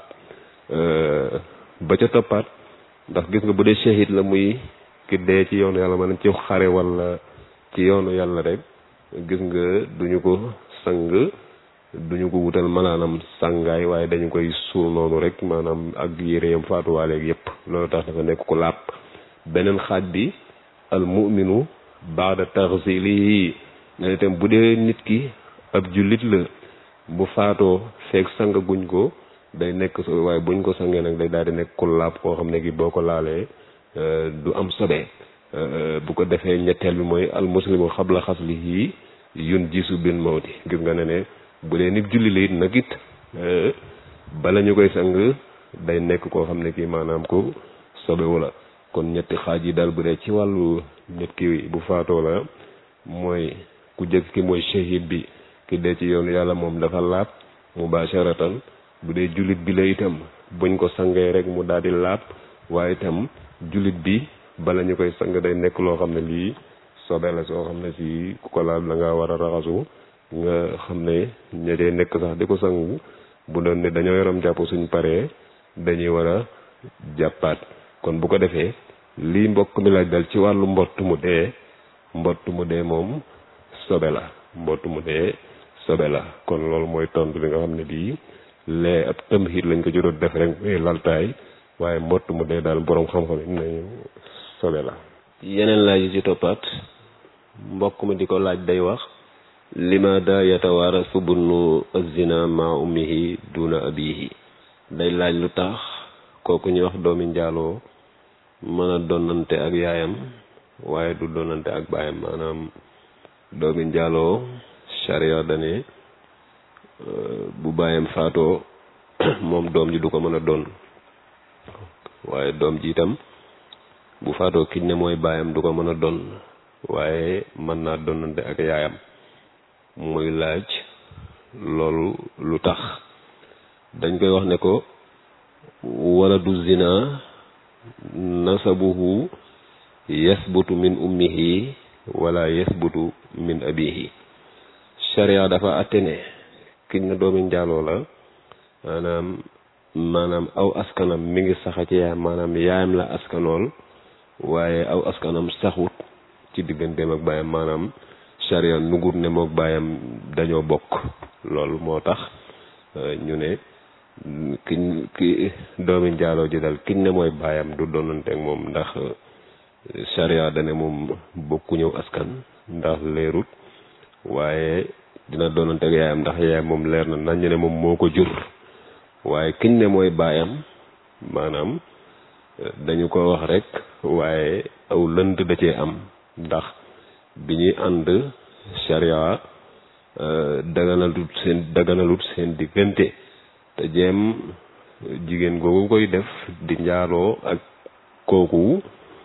Speaker 1: ba ca toppaat ndax gis nga bu dee shahid la muy ki dee ci yoonu yàlla maanaam ci xare walla ci yoonu yàlla rek gis nga duñu ko sang duñu ko wutal malaanam sàngaay waaye dañu koy suul noonu rek maanaam ak yéreyam faatuwaaleeg yépp loolu tax dafa nekk ku laab beneen xaaj bi al mu'minu baada taxsilihi ne itam bu dee nit ki ab jullit la bu faatoo feeg sang guñ ko day nekk so waaye buñ ko sangee nag day daal di nekk ku laab koo xam ne gi boo ko laalee du am sobe bu ko defee ñetteel bi mooy al muslimu xabla xaslihi yun jisu bin mawti gis nga ne ne bu dee nit julli la it nag it bala ñu koy sang day nekk koo xam ne kii maanaam ko sobewu la kon ñetti xaaj yi daal bu dee ci wàllu nit ki bu faatoo la mooy ku jëkk ki mooy shahid bi ki dee ci yoonu yàlla moom dafa laab mubasharatan bu dee jullit bi la itam buñ ko sangee rek mu daal di laab waaye itam jullit bi bala ñu koy sang day nekk loo xam ne lii sobe la soo xam ne si ku ko laal da nga war a raxasu nga xam ne ña dee nekk sax di ko sangu bu doon ne dañoo yaram jàpp suñ paree dañuy war a jàppaat kon bu ko defee lii mbokk mi laaj dal ci wàllu mbott mu dee mbott mu dee moom sobe la mbott mu dee sobe la kon loolu mooy tontu li nga xam ne bii lee ab tamxiit lañ ko ci doon def rek laltaay waaye mbott mu dee daal boroom xam-xam yi nañu sobe la
Speaker 2: yeneen laaj yi ci toppaat mbokk mi di ko laaj day wax limaada yatawaarasu bunnu azina ma ummihi duna abihi day laaj lu tax kooku ñuy wax doomi njaaloo mën a donante ak yaayam waaye du donante ak baayam maanaam doomi njaaloo charia dane bu baayam faatoo moom doom ji du ko mën a doon waaye doom ji itam bu faatoo kiñ ne mooy baayam du ko mën a doon waaye mën naa donante ak yaayam muy laaj loolu lu tax dañ koy wax ne ko wala du zina nasabuhu yasbutu min ummihi wala yasbutu min abihi sharia dafa atte ne kiñ na doomi njaaloo la maanaam maanaam aw askanam mi ngi saxa ci yaayam maanaam yaayam la askanool waaye aw askanam saxut ci digganteem ak baayam maanaam sharia nugut ne mook baayam dañoo bokk loolu moo tax ñu ne kiñ ki doomi njaaloo ji dal kiñ ne mooy baayam du doonante ak moom ndax sharia dane moom bokku ñëw askan ndax leerut waaye dina doonante ak yaayam ndax yaayam moom leer na nañ ne moom moo ko jur waaye kiñ ne mooy baayam maanaam dañu ko wax rek waaye aw lënt da cee am ndax bi ñuy ànd sharia daganalut seen daganalut seen diggante te jéem jigéen googu koy def di njaaloo ak kooku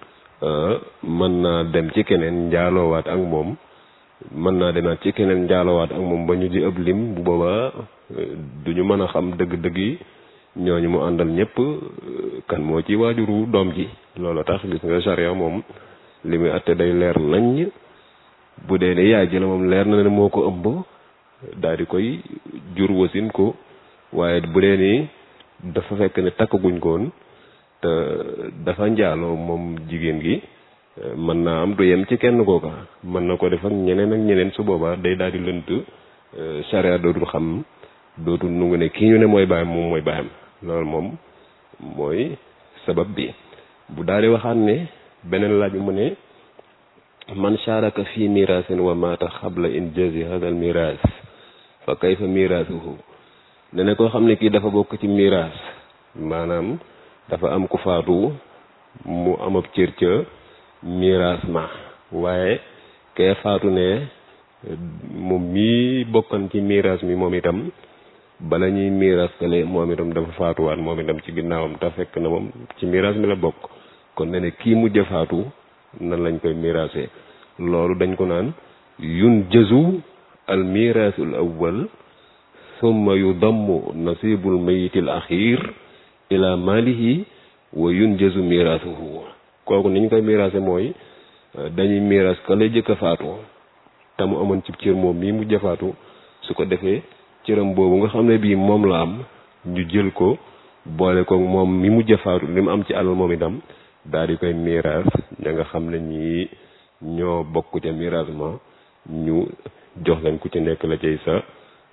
Speaker 2: mën naa dem ci keneen njaaloowaat ak moom mën naa demaat ci keneen njaaloowaat ak moom ba ñu di ëpp lim bu boobaa du ñu mën a xam dëgg-dëgg yi ñooñu mu àndal ñëpp kan moo ci waajuru doom ji loolu tax gis nga charia moom li muy atte day leer nañ bu dee ne yaay ji la moom leer na ne moo ko ëmb daal di koy jur wasin ko waaye bu dee ni dafa fekk ne takkaguñ koon te dafa njaaloo moom jigéen gi mën naa am du yem ci kenn kooka mën na ko def ak ñeneen ak ñeneen su boobaa day daal di lënt charia dootul xam dootul nu ngi ne kii ñu ne mooy baayam moom mooy baayam loolu moom mooy sabab bi bu daal di waxaat ne beneen laaj bi mu ne man sharaka fi mirasin wa mata xabla injazi hadal miras fa kayfa mirasuhu ne ne koo xam ne kii dafa bokk ci miras maanaam dafa am ku faatu mu am ab cër ca miras ma waaye kee faatu ne moom mii bokkan ci miras mi moom itam bala ñuy miras kale moom itam dafa faatuwaat moom itam ci ginnaawam te fekk na moom ci miras mi la bokk kon ne ne kii mujj faatu nan lañ koy mirasé loolu dañ ko naan yun jëzu al mirasul awwal summa yudammu nasibul mayitil axir ila malihi wa yun jëzu mirasuhu kooku niñ koy mirasé mooy dañuy miras ka lay jëkk a faatu te mu amoon ci cër moom mii mujj faatu su ko defee cëram boobu nga xam ne bii moom la am ñu jël ko boole ko moom mi mujj faatu li mu am ci alal moom itam daal di koy miiras ña nga xam ne ñii ñoo bokk ca miiras ma ñu jox leen ku ci nekk la cay sa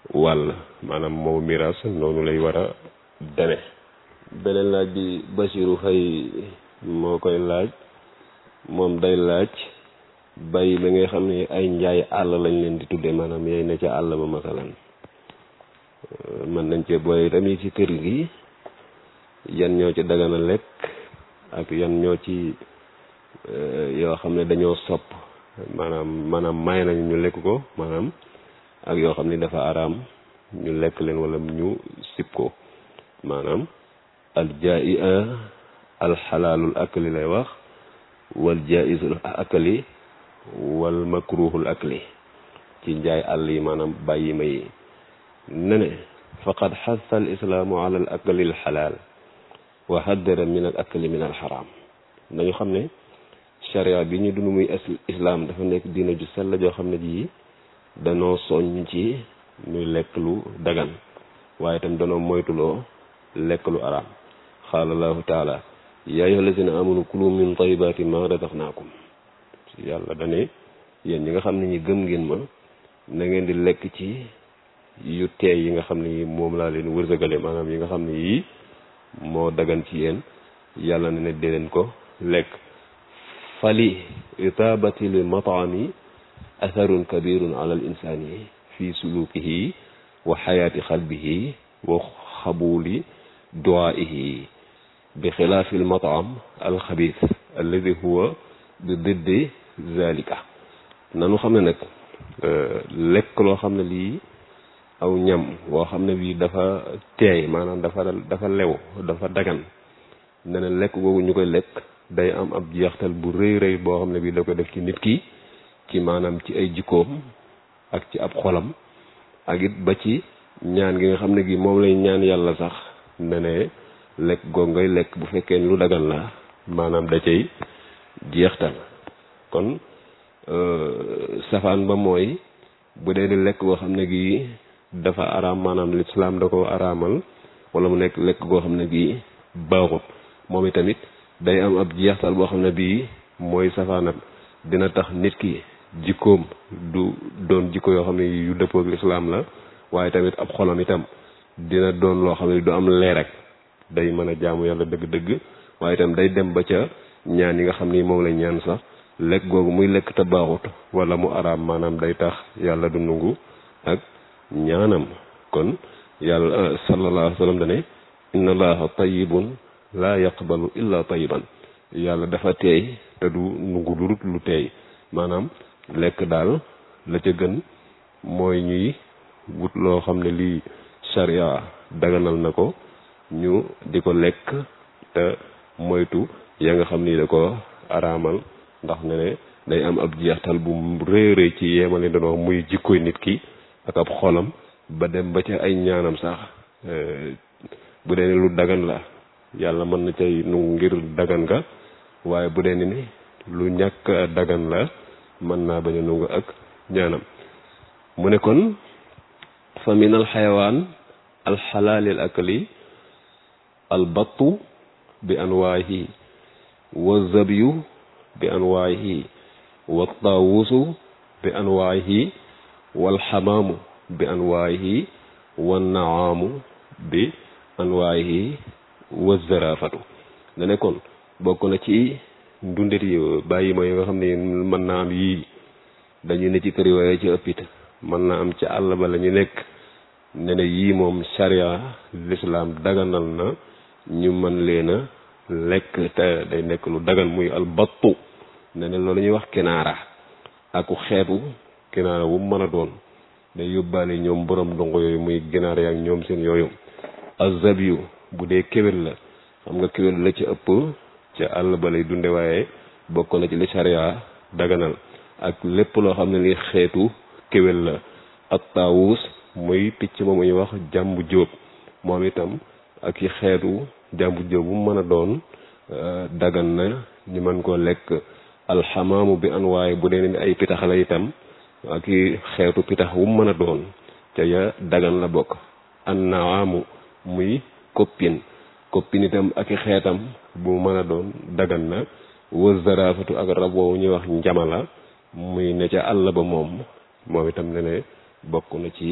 Speaker 2: wàll maanaam moom miraas noonu lay war a deme beneen laaj bi Basiru Fay moo koy laaj moom day laaj bay ba nga xam ne ay njaay àll lañ leen di tudde maanaam yay ne ca àll ba masalan mën nañ cee booy tamit ci kër gi yan ñoo ci dagana lekk ak yan ñoo ci yoo xam ne dañoo sopp maanaam maanaam may nañu ñu lekk ko maanaam ak yoo xam ne dafa araam ñu lekk leen wala ñu sib ko maanaam al jaa'i'a al xalaalul akli lay wax wal jaa'izul akli wal makruhul akli ci njaay àll yi maanaam bàyyi ma yi ne ne faqad xassa al islaamu ala al akli al xalaal wa haddara min al akli min al xaraam nañu xam ne sharia bi ñu dund muy islaam dafa nekk diina ju sell joo xam ne ji danoo soññ ci ñuy lekk lu dagan waaye itam danoo moytuloo lekk lu araam qaala allahu taala yaa ayyuha allazina amanu kulu min tayibaati ma razaqnaakum yàlla dane yéen ñi nga xam ne ñi gëm ngeen ma na ngeen di lekk ci yu teey yi nga xam ne yi moom laa leen wërsëgale maanaam yi nga xam ne yii moo dagan ci yéen yàlla ne ne dee leen ko lekk fali itaabati li mataami atharun kabirun ala al insani fi sulukihi wa xayaati xalbihi wa xabuli duwaihi bi xilaafi al mataam al xabis alladi huwa bi diddi zalika nanu xam ne nag lekk loo xam ne lii aw ñam woo xam ne bii dafa teey maanaam dafa dafa lew dafa dagan ne ne lekk googu ñu koy lekk day am ab jeextal bu rëy rëy boo xam ne bii da ko def ci nit ki ci maanaam ci ay jikkoom ak ci ab xolam ak it ba ci ñaan gi nga xam ne gi moom lay ñaan yàlla sax ne ne lekk googu ngay lekk bu fekkee lu dagan la maanaam da cay jeextal kon safaan ba mooy bu dee di lekk goo xam ne gi dafa araam maanaam lislaam da ko araamal wala mu nekk lekk goo xam ne gi baaxut moom itamit day am ab jeextal boo xam ne bii mooy safaanam dina tax nit ki jikkoom du doon jikko yoo xam ne yu dëppoo ak lislaam la waaye tamit ab xolam itam dina doon loo xam ne du am leer rek day mën a jaamu yàlla dëgg-dëgg waaye itam day dem ba ca ñaan yi nga xam ni moom la ñaan sax lekk googu muy lekk te baaxut wala mu araam maanaam day tax yàlla du nungu ak ñaanam kon yàlla sallallahu alayhi wa sallam dane inna allaha tayyibun laa yaqbalu illa tayyiban yàlla dafa teey te du nungu lu lu teey maanaam lekk daal la ca gën mooy ñuy wut loo xam ne lii sharia daganal na ko ñu di ko lekk te moytu ya nga xam ni da ko araamal ndax ne ne day am ab jeextal bu rëy rëy ci yeemale doon wax muy jikkoy nit ki ak ab xolam ba dem ba ca ay ñaanam sax bu dee ni lu dagan la yàlla mën na cay nu ngir dagan nga waaye bu dee ni lu ñàkk dagan la mën naa bañ a nungu ak ñaanam mu ne kon fa min al xayawaan al xalaalil akli al battu bi anwaahi wa zabyu bi anwaahi wa taawusu bi anwaahi wal xamaamu bi anwaahi wa naamu bi anwaahi wa zarafatu da ne kon bokk na ci ndundet yi bàyyi ma yi nga xam ne mën naa am yii dañu ne ci kër yooyu ci ëppit mën naa am ci àll ba la ñu nekk ne ne yii moom sharia lislaam daganal na ñu mën leen a lekk te day nekk lu dagan muy albattu ne ne loolu ñuy wax kinaara aku xeetu kinaara wu mën a doon day yóbbaale ñoom borom dongo yooyu muy ginaar yaak ñoom seen yooyu azabiyu bu dee kéwél la xam nga kéwél la ci ëpp ca àll ba lay dunde waaye bokk na ci li sharia daganal ak lépp loo xam ne li xeetu kéwél la ak taawus muy picc ma muy wax jàmbu jóob moom itam ak i xeetu jàmbu jóob bu mën a doon dagan na ñu mën koo lekk alxamaamu bi an waaye bu dee ni ay pitax la itam ak i xeetu pitax wu mën a doon ca ya dagan la bokk annaamu muy koppin koppin itam ak i xeetam bu mën a doon dagan na wa zarafatu ak rab woowu ñuy wax njamala muy ne ca àll ba moom moom itam ne ne bokk na ci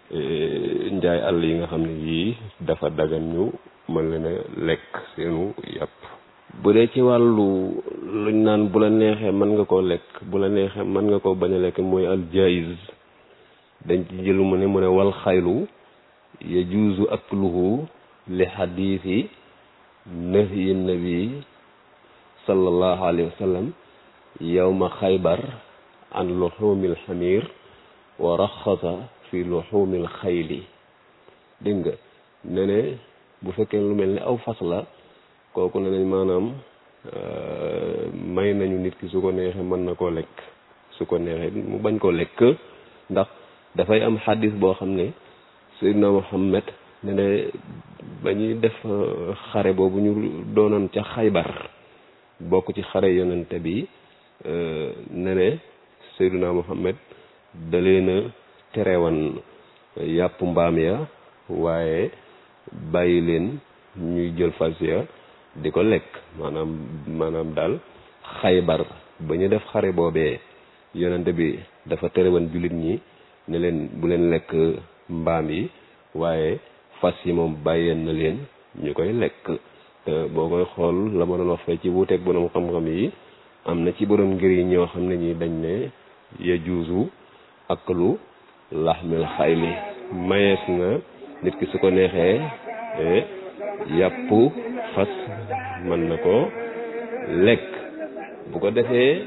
Speaker 2: njaay àll yi nga xam ne yii dafa dagan ñu mën leen a lekk seenu yàpp bu dee ci wàllu luñ naan bu la neexee mën nga koo lekk bu la neexee mën nga koo bañ a lekk mooy al jaiz dañ ci jëlu mu ne mu ne wal xaylu yajuuzu akluhu li xadiisi nahyi nabi sallallahu alayhi wa sallam yawma xaybar an luxumil xamir wa raxasa fi luxumil xayli dégg nga ne ne bu fekkee lu mel ni aw fas la kooku ne nañ maanaam may nañu nit ki su ko neexee mën na koo lekk su ko neexee mu bañ koo lekk ndax dafay am xadis boo xam ne Seydina Muhammad ne ne ba ñuy def xare boobu ñu doonoon ca xaybar bokk ci xare yonente bi ne ne Seydina Muhammad da leen a terewan yàpp mbaam ya waaye bàyyi leen ñuy jël fas ya di ko lekk maanaam maanaam daal xaybar ba ñu def xare boobee yonente bi dafa terewan jullit ñi ne leen bu leen lekk mbaam yi waaye fas yi moom bàyyeen na leen ñu koy lekk te boo koy xool la ma doon wax fee ci wuuteeg borom xam-xam yi am na ci borom ngir yi ñoo xam ne ñi dañ ne ya juusu akalu laxmil xayli mayees na nit ki su ko neexee yàpp fas mën na ko lekk bu ko defee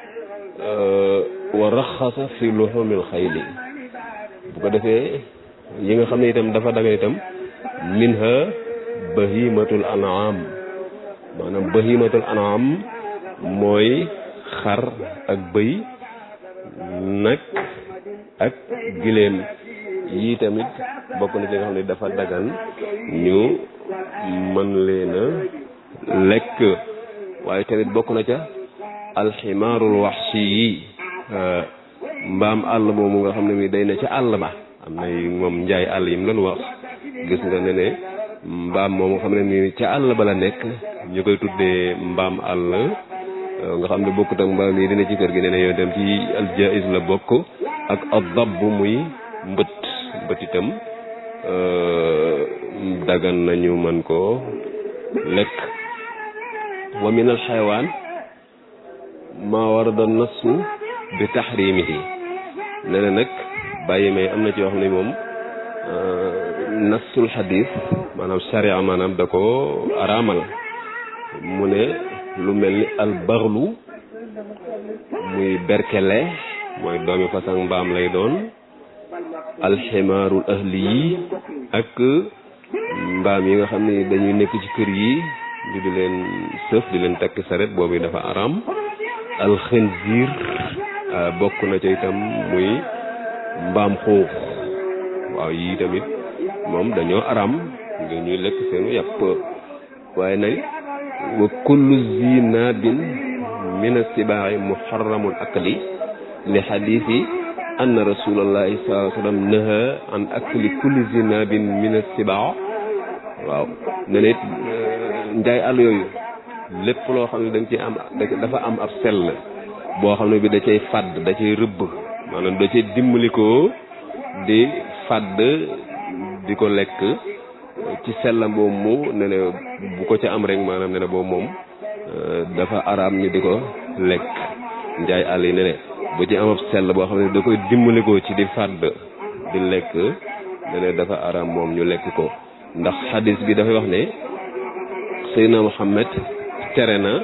Speaker 2: wa raxasa fi luxumil xayli bu ko defee yi nga xam ne itam dafa daga itam minha bahimatul an'am maanaam bahimatul an'am mooy xar ak bëy nag ak giléem yii tamit bokk na ci nga xam ne dafa dagan ñu mën leen a lekk waaye tamit bokk na ca alximaarul waxshi yi mbaam àll moomu nga xam ne mi day ne ca àll ba am na moom njaay àll yi mu doon wax gis nga ne ne mbaam moom nga xam ne ni ca àll ba la nekk ñu koy tuddee mbaam àll nga xam ne bokkut ak mbaam yi dina ci kër gi ne ne yow dem ci aljaiz la bokk ak adab muy mbët mbët itam dagan nañu mën koo lekk wa min al xayawaan maa warada nasu bi taxrimihi ne ne nag bàyyi may am na ci yoo xam ne moom nasul xadis maanaam sharia maanaam da ko araamal mu ne lu mel ni al baxlu muy berkele mooy doomi façon mbaam lay doon alximaarul ahli yi ak mbaam yi nga xam ne dañuy nekk ci kër yi di di leen sëf di leen takk saret boobu dafa araam alxinziir bokk na ca itam muy mbaam xuux waaw yii tamit moom dañoo araam ngir ñuy lekk seenu yàpp waaye nag wa kullu zi naabin min assibaa'i muharramul akli li xadiisi anna rasulallahi sallallahu alayhi wa sallam naha an akli kulli zi naabin min assibaa waaw ne nit njaay àll yooyu lépp loo xam ne dañ ci am dafa am ab sell boo xam ne bi da cay fàdd da cay rëbb maanaam da cay dimbalikoo di fàdd di ko lekk ci sellam boobu mu ne ne bu ko ca am rek maanaam ne ne boobu moom dafa araam ñu di ko lekk njaay àll yi ne ne bu ci am ab sell boo xam ne da koy dimbalikoo ci di fàdd di lekk ne ne dafa araam moom ñu lekk ko ndax xadis bi dafay wax ne Seydina Muhammad tere na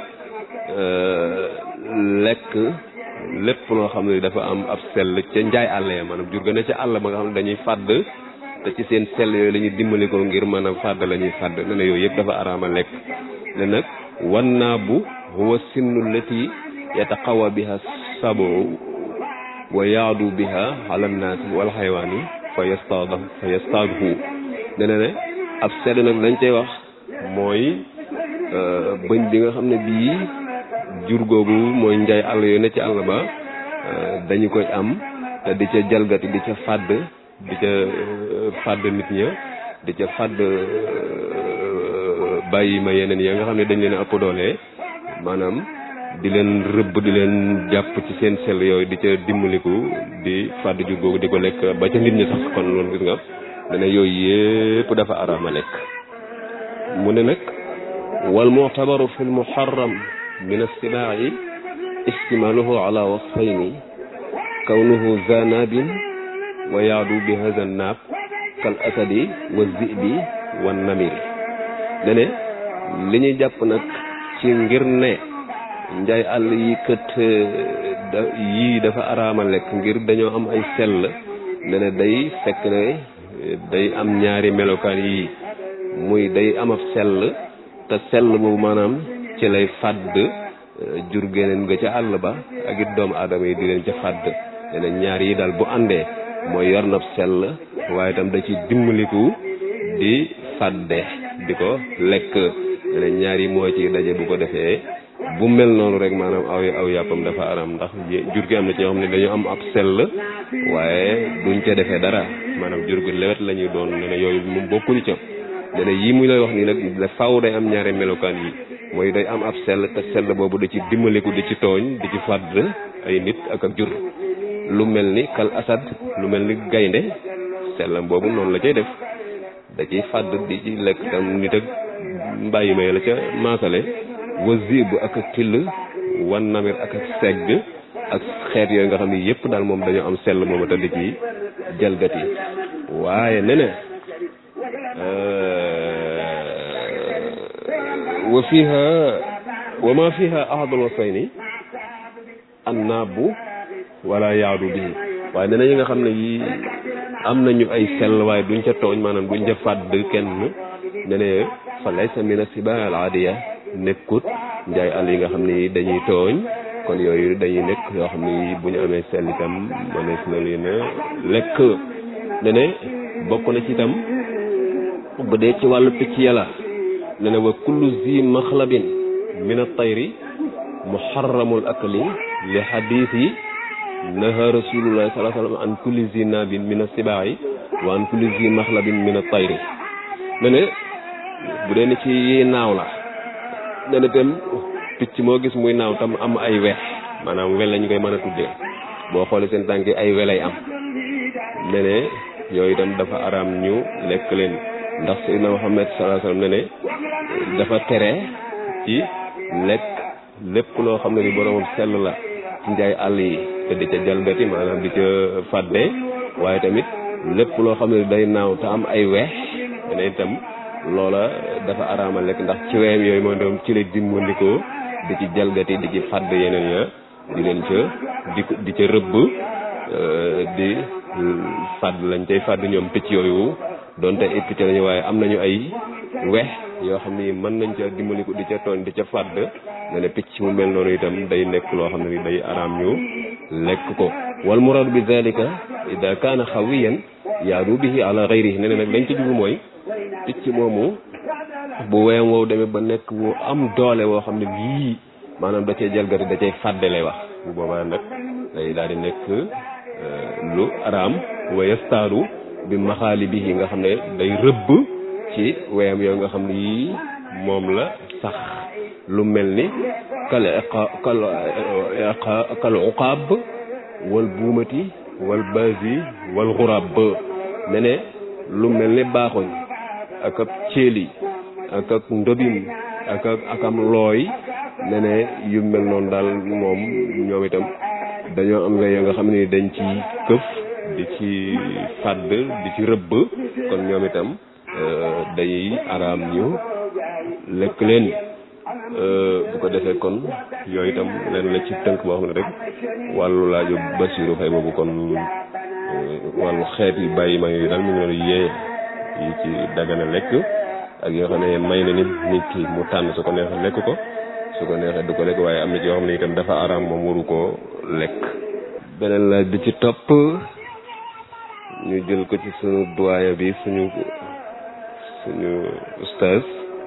Speaker 2: lekk lépp loo xam ne dafa am ab sell ca njaay àll ya maanaam jur ga ne ca àll ba nga xam ne dañuy fàdd te ci seen sell yooyu la ñuy dimbali ko ngir mën a fàdd la ñuy fàdd ne ne yooyu yëpp dafa araama lekk ne nag wan naa bu huwa sinnu lati yataqawa biha sabo wa yaadu biha ala nnaasi wal xaywaani fa yastaada fa yastaadhu ne ne ne ab sell nag dañ cay wax mooy bëñ bi nga xam ne bii jur googu mooy njaay àll yooyu ne ci àll ba dañu koy am te di ca jalgati di ca fàdd di ca fàdd nit ña di ca fàdd bàyyi ma yeneen ya nga xam ne dañ leen a ëpp doole maanaam di leen rëbb di leen jàpp ci seen sell yooyu di ca dimbaliku di fàdd jur googu di ko lekk ba ca nit ñi sax kon loolu gis nga dana yooyu yépp dafa araama lekk mu ne nag wal mu'tabaru fi l muharram min as-sibaa'i istimaaluhu ala wasfayni kawnuhu zanabin wa yaadu bi hadha naab kal asadi wa zibi wa namiri dene li ñuy jàpp nag ci ngir ne njaay àll yi kët da yii dafa araama lekk ngir dañoo am ay sell ne ne day fekk ne day am ñaari melokaan yii muy day am ab sell te sell boobu maanaam ci lay fàdd jur geneen nga ca àll ba ak it doomu aadama yi di leen ca fàdd ne ne ñaar yi daal bu àndee mooy yor na sell waaye itam da ci dimbaliku di fàdde di ko lekk ne ne ñaar yi moo ci daje bu ko defee bu mel noonu rek maanaam aw aw yàppam dafa aram ndax jur gi am na ci ñoo xam ne dañu am ab sell waaye duñ ca defee dara maanaam jur gi lewet la ñuy doon ne ne yooyu moom bokkuñu ca ne ne yii muy lay wax nii nag da faw day am ñaari melokaan yi mooy day am ab sell te sell boobu da ci dimbaliku di ci tooñ di ci fàdd ay nit ak ak jur lu mel ni kal asad lu mel ni gaynde sellam boobu noonu la cay def da ciy fàdd di ci lekk tam nit ak mbàyyi may la ca maasale wa zib ak ak till wan namir ak ak segg ak xeet yooyu nga xam ne yépp daal moom dañoo am sell moom te di ci jalgati waaye nene wa fiha wa ma fiha ahadul wasayni annaabu wala yaadu bii waaye nee na yi nga xam ne yi am nañu ay sell waaye duñ ca tooñ maanaam duñ ca fàdd kenn ne ne fa laysa min asiba al aadiya nekkut njaay àll yi nga xam ne yi dañuy tooñ kon yooyu dañuy nekk yoo xam ne yi bu ñu amee sell itam mënees na leen a lekk ne ne bokk na ci itam bu dee ci wàllu picc yàlla ne ne wa kullu zi maxlabin min at-tayri muharramul akli li xadiisi naha rasulullahi sallallahu alayhi wa sallam an kulli zi nabin min as-sibaa'i wa an kulli zi maxlabin min at-tayri ne ne bu dee ni ci naaw la ne ne tam picc moo gis muy naaw tam am ay wex maanaam wel lañ koy mën a tuddee boo xoolee seen tànk yi ay welay am ne ne yooyu itam dafa araam ñu lekk leen ndax Seydina Muhammad sallallahu alayhi wa sallam ne ne dafa tere ci lekk lépp loo xam ne ni boromam sell la ci njaay àll yi te di ca jalgati maanaam di ca fàdde waaye tamit lépp loo xam ne day naaw te am ay weex ne itam loola dafa araama lekk ndax ci weem yooyu mooy doom ci la dimbandikoo di ci jalgati di ci fàdd yeneen ya di leen ca di di ca rëbb di fàdd lañ cay fàdd ñoom picc yooyu donte ay picc lañu waaye am nañu ay weex yoo xam ni mën nañ ca dimbaliku di ca tooñ di ca fàdd ne ne picc mu mel noonu itam day nekk loo xam ne ni day araam ñu lekk ko wal murad bi zalika ida kaana xawiyan yaadu bihi ala gayrihi ne ne nag dañ ci jubu mooy picc moomu bu weem wow demee ba nekk wu am doole woo xam ne lii maanaam da cay jalgati da cay fàdde lay wax bu boobaa nag day daal di nekk lu araam wa yastaadu bi maxaali bihi nga xam ne day rëbb ci weyam yooyu nga xam ne yii moom la sax lu mel ni kal kal kal uqaab wal buumati wal baasi wal xuraab ne ne lu mel ni baaxoñ ak ab céeli ak ak ndobin ak ak ak am looy ne ne yu mel noonu daal moom ñoom itam dañoo am wey nga xam ne dañ ci këf di ci fàdd di ci rëbb kon ñoom itam day araam ñu lekk leen bu ko defee kon yooyu itam leen la ci tënk boo xam ne rek wàllu laaju Basiru Fay boobu kon wàllu xeet yi bàyyi ma yooyu daal mu ngi leen yee yi ci dagana lekk ak yoo xam ne may na nit nit ki mu tànn su ko neexee lekk ko su ko neexee du ko lekk waaye am na ci yoo xam ne itam dafa araam moom waru koo lekk beneen laaj bi ci topp ñu jël ko ci suñu doyen bi suñu suñu ustaz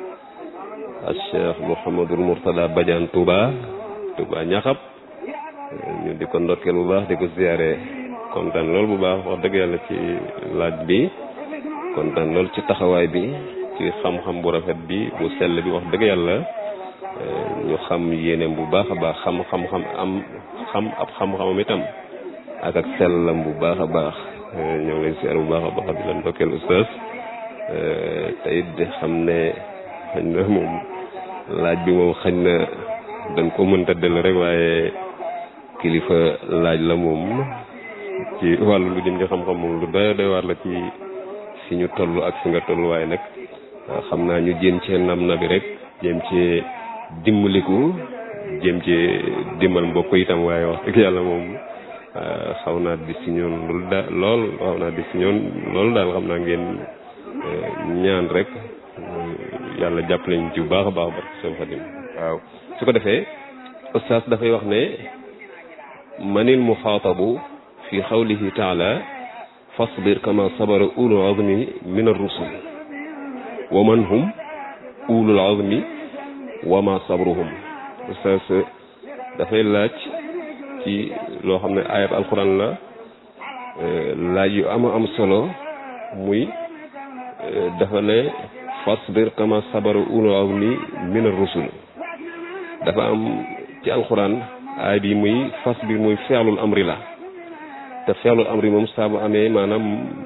Speaker 2: al cheikh Mouhamadul Mourtada Badiane Touba Touba ñaxab ñu di ko ndokkeel bu baax di ko ziyaare kontaan lool bu baax wax dëgg yàlla ci laaj bi kontaan lool ci taxawaay bi ci xam-xam bu rafet bi bu sell bi wax dëgg yàlla ñu xam yéeneem bu baax a baax xam xam-xam am xam ab xam-xamam itam ak ak sellam bu baax a baax ñoo ngi leen siyaar bu baax a baax di leen ndokkeel oustaz te it di xam ne xañ na moom laaj bi moom xañ na dañ ko mënta dellu rek waaye kilifa laaj la moom ci wàllu lu jëm ci xam-xam moom lu doy doy waar la ci fi ñu toll ak fi nga toll waaye nag xam naa ñu jéem cee nam na bi rek jéem cee dimbaliku jéem cee dimbal mbokk itam waaye wax dëgg yàlla moom xaw naa di si ñoon loolu da lool xaw naa di si ñoon loolu daal xam naa ngeen ñaan rek yàlla jàppale ñu ci bu baax a baax barke seen xadim waaw su ko defee ustaas dafay wax ne manil muxaatabu fi xawlihi taala fasbir kama sabara ulul azmi min ar-rusul wa man hum ulul azmi wa ma sabruhum ustaas dafay laaj ci loo xam ne ayat alquran la laaj yu ama am solo muy dafa ne fasbir kama sabara ulul azmi min ar-rusul dafa am ci alquran aay bi muy fasbir muy feexlul amri la te feexlul amri moom saa bu amee maanaam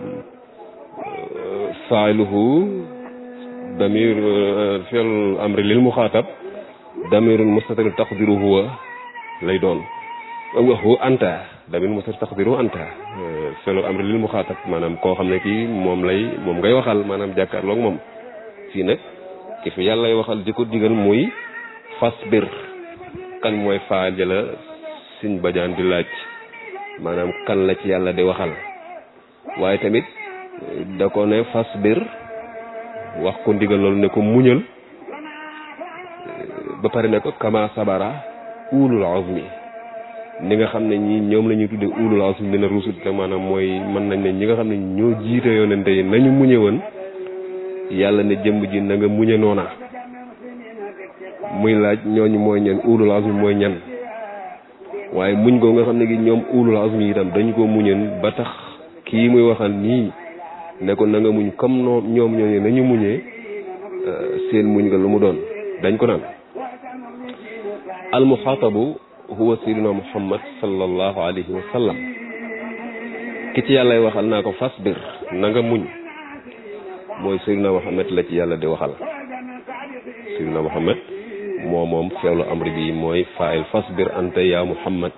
Speaker 2: faa'iluhu damir feexlul amri lil muxaatab damirun mustatir taqdiru huwa lay doon waxu anta damir mustatir taqdiru anta feexlul amri lil muxaatab maanaam koo xam ne kii moom lay moom ngay waxal maanaam jàkkaarloog moom fii nag ki fi yàlla lay waxal di ko digal muy fasbir kan mooy faal jëla siñ bajaan di laaj maanaam kan la ci yàlla di waxal waaye tamit da ko ne fasbir wax ko ndigal loolu ne ko muñal ba pare ne ko kama sabara ulul azmi ni nga xam ne ñi ñoom la ñuy tudde ulul azmi mina rusul te maanaam mooy mën nañ ne ñi nga xam ne ñoo jiite yonente yi nañu muñe woon yàlla ne jëmb ji na nga muñe noona muy laaj ñooñu mooy ñan ulul azmi mooy ñan waaye muñ ko nga xam ne gi ñoom ulul azmi itam dañu ko muñeen ba tax kii muy waxal nii ne ko na nga muñ comme noo ñoom ñooñu nañu muñee seen muñ nga lu mu doon dañ ko naan al muxaatabu huwa sayyiduna muhammad sallallahu alayhi wa sallam ki ci yàllay waxal naa ko fasbir na nga muñ mooy sayyiduna muhammad la ci yàlla di waxal sayyiduna muhammad moo moom feewlu amri bi mooy faayil fasbir anta ya muhammad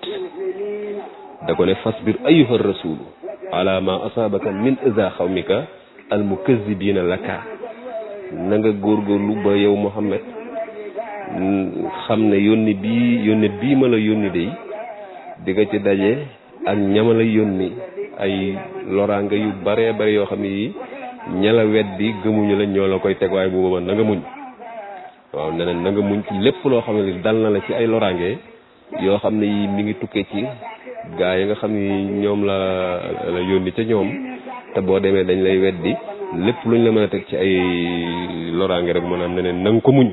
Speaker 2: da ko ne fasbir ayyuha rasulu ala ma asaabaka min iza xawmika al mukazzibina laka na nga góorgóorlu ba yow muhammad xam ne yónni bii yónni bii ma la yónni day di nga ci daje ak ñama la yónni ay loraanga yu bare bare yoo xam ne yi ña la weddi gëmuñu la ñoo la koy teg waaye bu boobaa na nga muñ waaw neneen na nga muñ ci lépp loo xam ne dal na la ci ay loraange yoo xam ne yi mi ngi tukkee ci gaa yi nga xam ni ñoom la la yónni ca ñoom te boo demee dañ lay weddi lépp luñ la mën a teg ci ay loraange rek maanaam neneen na nga ko muñ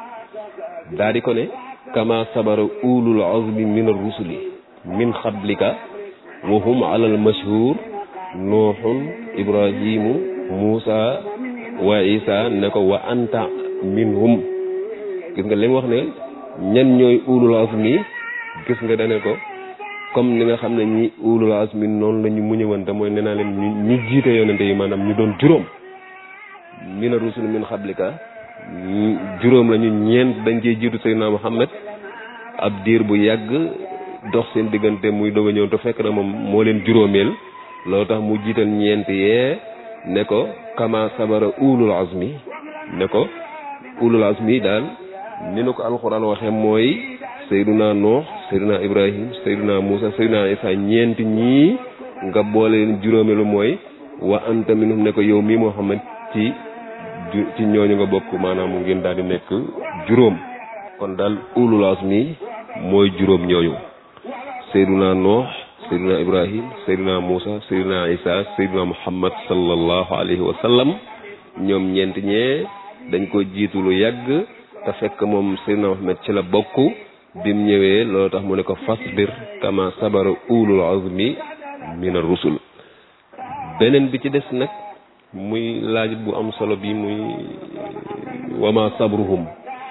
Speaker 2: daa di ko ne kama sabara ulul azmi min ar-rusuli min xablika wa hum ala al mashhur nuuxun ibrahimu muusa wa isa ne ko wa anta minhum gis nga li mu wax ne ñan ñooy ulul azmi gis nga dane ko comme ni nga xam ne ñi ulul azmi noonu la ñu muñëwante mooy nee naa leen ñu ñu jiite yonente yi maanaam ñu doon juróom mina rusul min xablika juróom la ñu ñeent dañ cee jiitu Seydina Muhammad ab diir bu yàgg dox seen diggante muy doog a ñëw te fekk na moom moo leen juróomeel loolu tax mu jiital ñeent yee ne ko kama sabara ulul azmi ne ko ulul azmi daal ni nu ko alxuraan waxee mooy Seydina Nuux Seydina Ibrahim Seydina Muusa Seydina Isa ñeent ñii nga boole leen juróomeelu mooy wa anta minhum ne ko yow mii Muhammad ci ci ñooñu nga bokk maanaam mu ngeen daal di nekk juróom kon daal ulul azmi mooy juróom ñooñu Seydina Nuux Seydina Ibrahim Seydina Muusa Seydina Isa Seydina Muhammad sallallahu alayhi wa sallam ñoom ñeent ñee dañ ko jiitu lu yàgg te fekk moom Seydina Muhammad ci la bokk bim ñëwee loolu tax mu ne ko fasbir kama sabara ulul azmi min ar-rusul beneen bi ci des nag muy laaj bu am solo bi muy wama sabruhum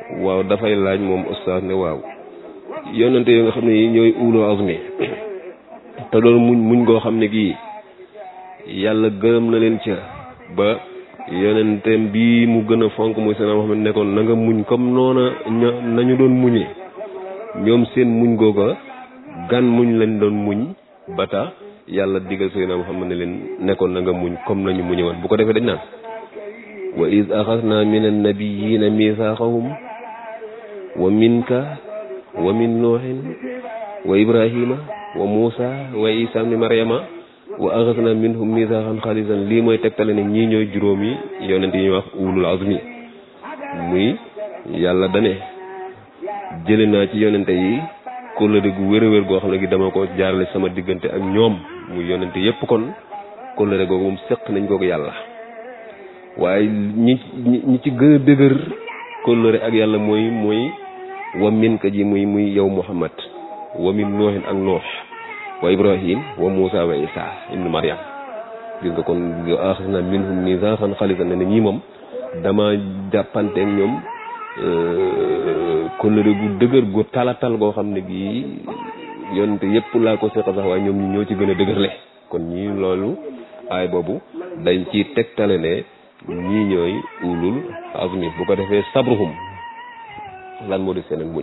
Speaker 2: waaw dafay laaj moom ustaas ne waaw yonente yoo nga xam ne yi ñooy ulul azmi te doon muñ muñ goo xam ne gii yàlla gërëm na leen ca ba yonenteem bii mu gën a fonk muy seen Muhammad nekkoon na nga muñ comme noona ña nañu doon muñe ñoom seen muñ googa gan muñ lañ doon muñ ba tax yàlla digal Seydina Muhammad ne leen nekkoon na nga muñ comme nañu muñe woon bu ko defee dañ naan wa iz axadna min annabiyina mithaqahum wa minka wa min nuuhin wa ibrahima wa muusa wa isa ibni maryama wa axadna minhum mithaqan xalisan lii mooy tegtale ne ñii ñooy juróomi yonent yi ñuy wax ulul azmi muy yàlla dane jële naa ci yonente yi kóllëre gu wér a wér goo xam ne gi dama ko jaarale sama diggante ak ñoom muy yonente yépp kon kóllëre googu moom séq nañ ko yàlla waaye ñi ñi ci gën a dëgër kóllëre ak yàlla mooy mooy wa min ka ji muy muy yow muhammad wa min noohin ak noox wa ibrahim wa muusa wa isa ibnu maryam gis nga kon axas na minhum mithaqan xalisan ne ne ñii moom dama jàppante ak ñoom kóllëre gu dëgër gu talatal goo xam ne gii yonte yépp laa ko seqal sax waaye ñoom ñi ñoo ci gën a dëgërle kon ñii loolu aay boobu dañ ci tegtale ne ñii ñooy ulul azmi bu ko defee sabruhum lan moo di seen ak muñ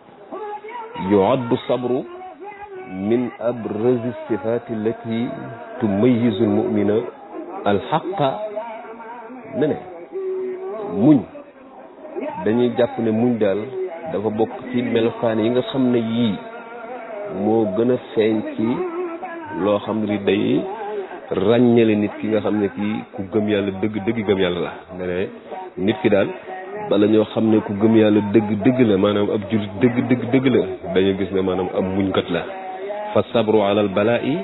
Speaker 2: yuaddu sabru min abrazi sifati allati tumayizu almumina alxaqa ne ne muñ dañuy jàpp ne muñ daal dafa bokk ci melokaan yi nga xam ne yii moo gën a feeñ ci loo xam ne day ràññale nit ki nga xam ne kii ku gëm yàlla dëgg dëgg gëm yàlla la ne ne nit ki daal bala ñoo xam ne ku gëm yàlla dëgg dëgg la maanaam ab jullit dëgg dëgg dëgg la dañu gis ne maanaam ab muñkat la fa sabru ala al balaa'i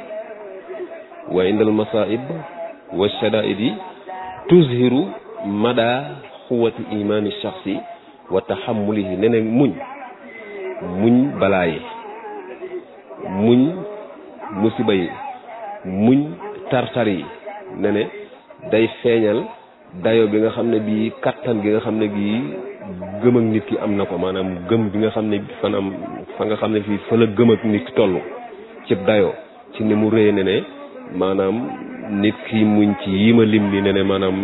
Speaker 2: wa inda al masaib wa shadaidi tuzhiru mada xuwati imaani shaxsi wa taxamulihi ne ne muñ muñ balaa yi muñ musiba yi muñ tartar yi ne ne day feeñal dayo bi nga xam ne bii kattan gi nga xam ne gii gëm ak nit ki am na ko maanaam gëm bi nga xam ne fanam fa nga xam ne fii fa la gëm ak nit ki toll ci dayo ci ni mu réye ne ne maanaam nit ki muñ ci yi ma lim ni ne ne maanaam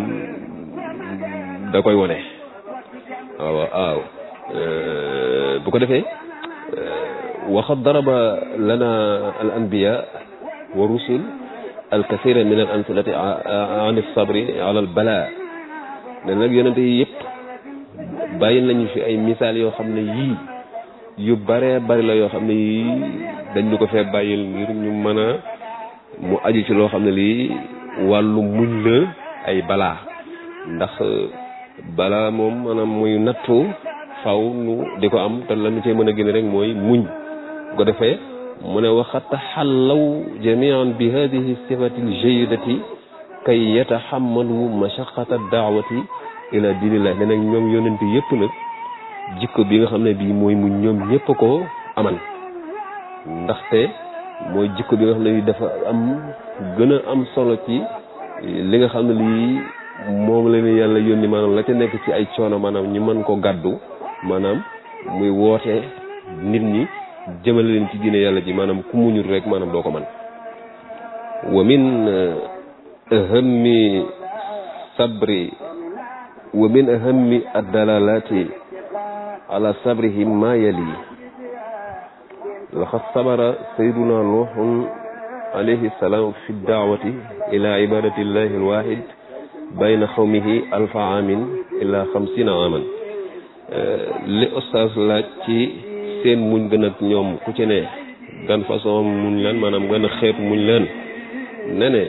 Speaker 2: da koy wone waaw waaw bu ko defee waxat daraba lana al anbiya wa rusul al kasira min al amsilati an sabri ala al bala ne nag yonente yi yëpp bàyyi nañu fi ay misaal yoo xam ne yii yu bare bari la yoo xam ne yii dañ ñu ko fee bàyyil ngir ñu mën a mu aju ci loo xam ne lii wàllu muñ la ay balaa ndax balaa moom maanaam muy nattu faw nu di ko am te la ñu cee mën a génne rek mooy muñ bu ko defee mu ne waxat taxallaw jamian bi hadihi sifati ljayidati kay yataxammalu mashaqata daawati ila diinillah ne nag ñoom yonent yëpp nag jikko bi nga xam ne bii mooy muñ ñoom ñëpp ko aman ndaxte mooy jikko bi nga xam ne bii dafa am gën a am solo ci li nga xam ne lii moom la ne yàlla yónni maanaam la ca nekk ci ay coono maanaam ñu mën ko gàddu maanaam muy woote nit ñi jëmale leen ci diine yàlla ji maanaam ku muñul rek maanaam doo ko man wa min ahammi sabri wa min ahammi addalalati ala sabrihim ma yali laqad sabara sayduna nuhun alayhi salaam fi daawati ila ibadati llahi alwahid bayna xawmihi alfa amin ila xamsina aman li oustaz laaj ci seen muñ gën ak ñoom ku ci ne gan façon muñ leen maanaam gën a xeet muñ leen ne ne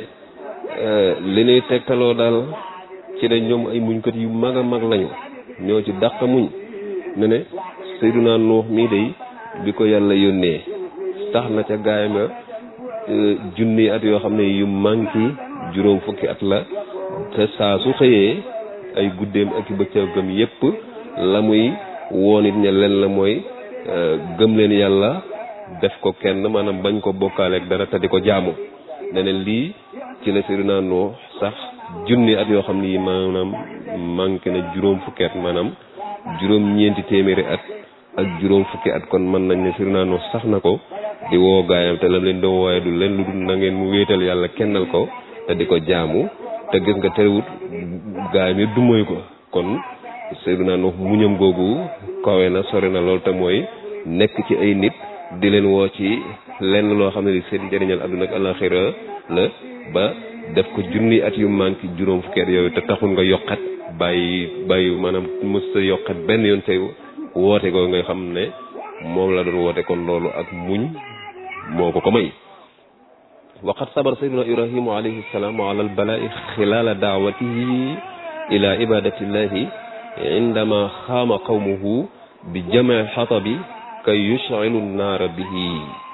Speaker 2: li ñuy tegtaloo daal ci ne ñoom ay muñkat yu mag a mag lañu ñoo ci dàq muñ ne ne Seydunaa Nuux mii day bi ko yàlla yónnee tax na ca gaay ma junni at yoo xam ne yu manki juróom fukki at la te saa su xëyee ay guddeem ak i bëccëgam yépp la muy woon it ña leen la mooy gëm leen yàlla def ko kenn maanaam bañ ko bokkaaleeg dara te di ko jaamu neneen lii ci la Seydina Nuux sax junni at yoo xam ne yi maanaam manqué na juróom fukki at maanaam juróom ñeenti téeméeri at ak juróom fukki at kon mën nañ ne Seydina Nuux sax na ko di woo gaayam te lam leen doon wooye du leen lu dul na ngeen mu wéetal yàlla kennal ko te di ko jaamu te gis nga terewut gaayam yi du moy ko kon Seydina Nuux muñam googu kawe na sori na lool te mooy nekk ci ay nit di leen woo ci lenn loo xam ne li seen njëriñal àdduna ak àllaxira la ba def ko junni at yu manqué juróom fukki at yooyu te taxul nga yokkat bàyyi bàyyi maanaam mës sa yokkat benn yoon say woote goo nga xam ne moom la doon woote kon loolu ak muñ moo ko ko may waqad sabar sayyiduna ibrahimu alayhi salaam ala albalaa'i xilaala daawatihi ila ibadatillahi indama xaama qawmuhu bi jamci xatabi kay yushcilu nnaara bihi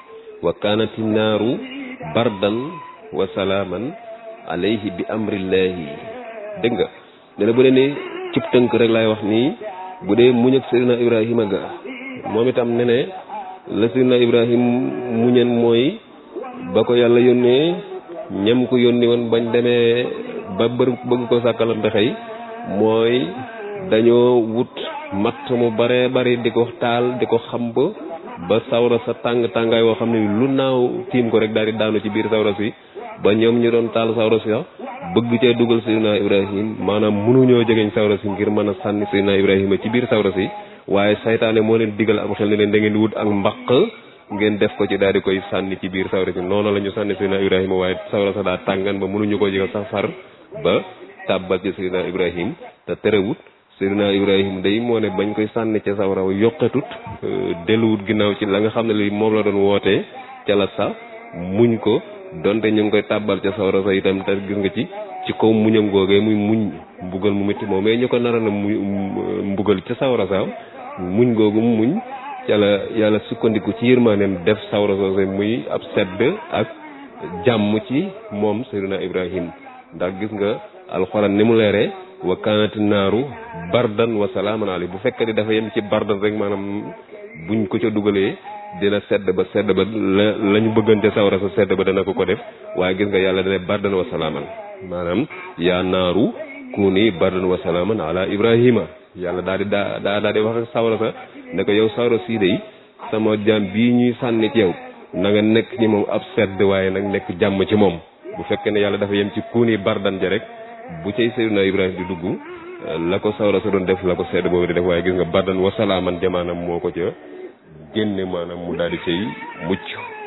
Speaker 2: wa kaanat innaaru bardan wa salaaman alayhi bi amrillahi dégg nga ne na bu dee ne cib tënk rek laay wax nii bu dee muñ ak Seydina Ibrahima ga moom itam ne ne la Seydina Ibrahim muñen mooy ba ko yàlla yónnee ñam ko yónni woon bañ demee ba bër bëgg ko sàkkalam pexey mooy dañoo wut matt mu bare bari di ko taal di ko xamb ba sawra sa tàng tàngaay woo xam ne lu naaw tiim ko rek daal di daanu ci biir sawra si ba ñoom ñu doon taal sawra si bëgg cee dugal Seydina Ibrahim maanaam mënuñoo jegeñ sawra si ngir mën a sànni Seydina Ibrahima ci biir sawra si waaye saytaane moo leen digal am xel ne leen da ngeen wut ak mbaq ngeen def ko ci daal di koy sànni ci biir sawra si noonu la ñu sànni Seydina Ibrahima waaye sawra sa daa tàngan ba mënuñu koo jegal sax far ba tàbbal ci Seydina Ibrahim te terewut Seydina Ibrahim day moo ne bañ koy sànni ca sawra wa yokkatut delluwut ginnaaw ci la nga xam ne li moom la doon wootee ca la sax muñ ko donte ñu ngi koy tàbbal ca sawra sa itam te gis nga ci ci kaw muñam googee muy muñ mbugal mu métti moom mais ñu ko naroon a mu mbugal ca sawra sa muñ googu muñ ca la yàlla sukkandiku ci yërmaaneem def sawra soose muy ab sedd ak jàmm ci moom Seydina Ibrahim ndax gis nga alxuraan ni mu leeree wa kaanati naaru bardan wa salaaman alayhi bu fekkee ni dafa yem ci bardan rek maanaam buñ ko ca dugalee dina sedd ba sedd ba la la ñu bëggante sawra sa sedd ba dana ko ko def waaye gis nga yàlla dana bardan wa salaaman maanaam yaa naaru kuuni bardan wa salaaman ala ibrahima yàlla daal di daa daa daal di wax ak sawra sa ne ko yow sawra sii day sama jaam bii ñuy sànni ci yow na nga nekk ci moom ab sedd waaye nag nekk jàmm ci moom bu fekkee ne yàlla dafa yem ci kuuni bardan ja rek bu cay Seydina Ibrahima di dugg la ko sawra sa doon def la ko sedd boobu di def waaye gis nga bardan wa salaaman ja maanaam moo ko ca génne maanaam mu daal di cay mucc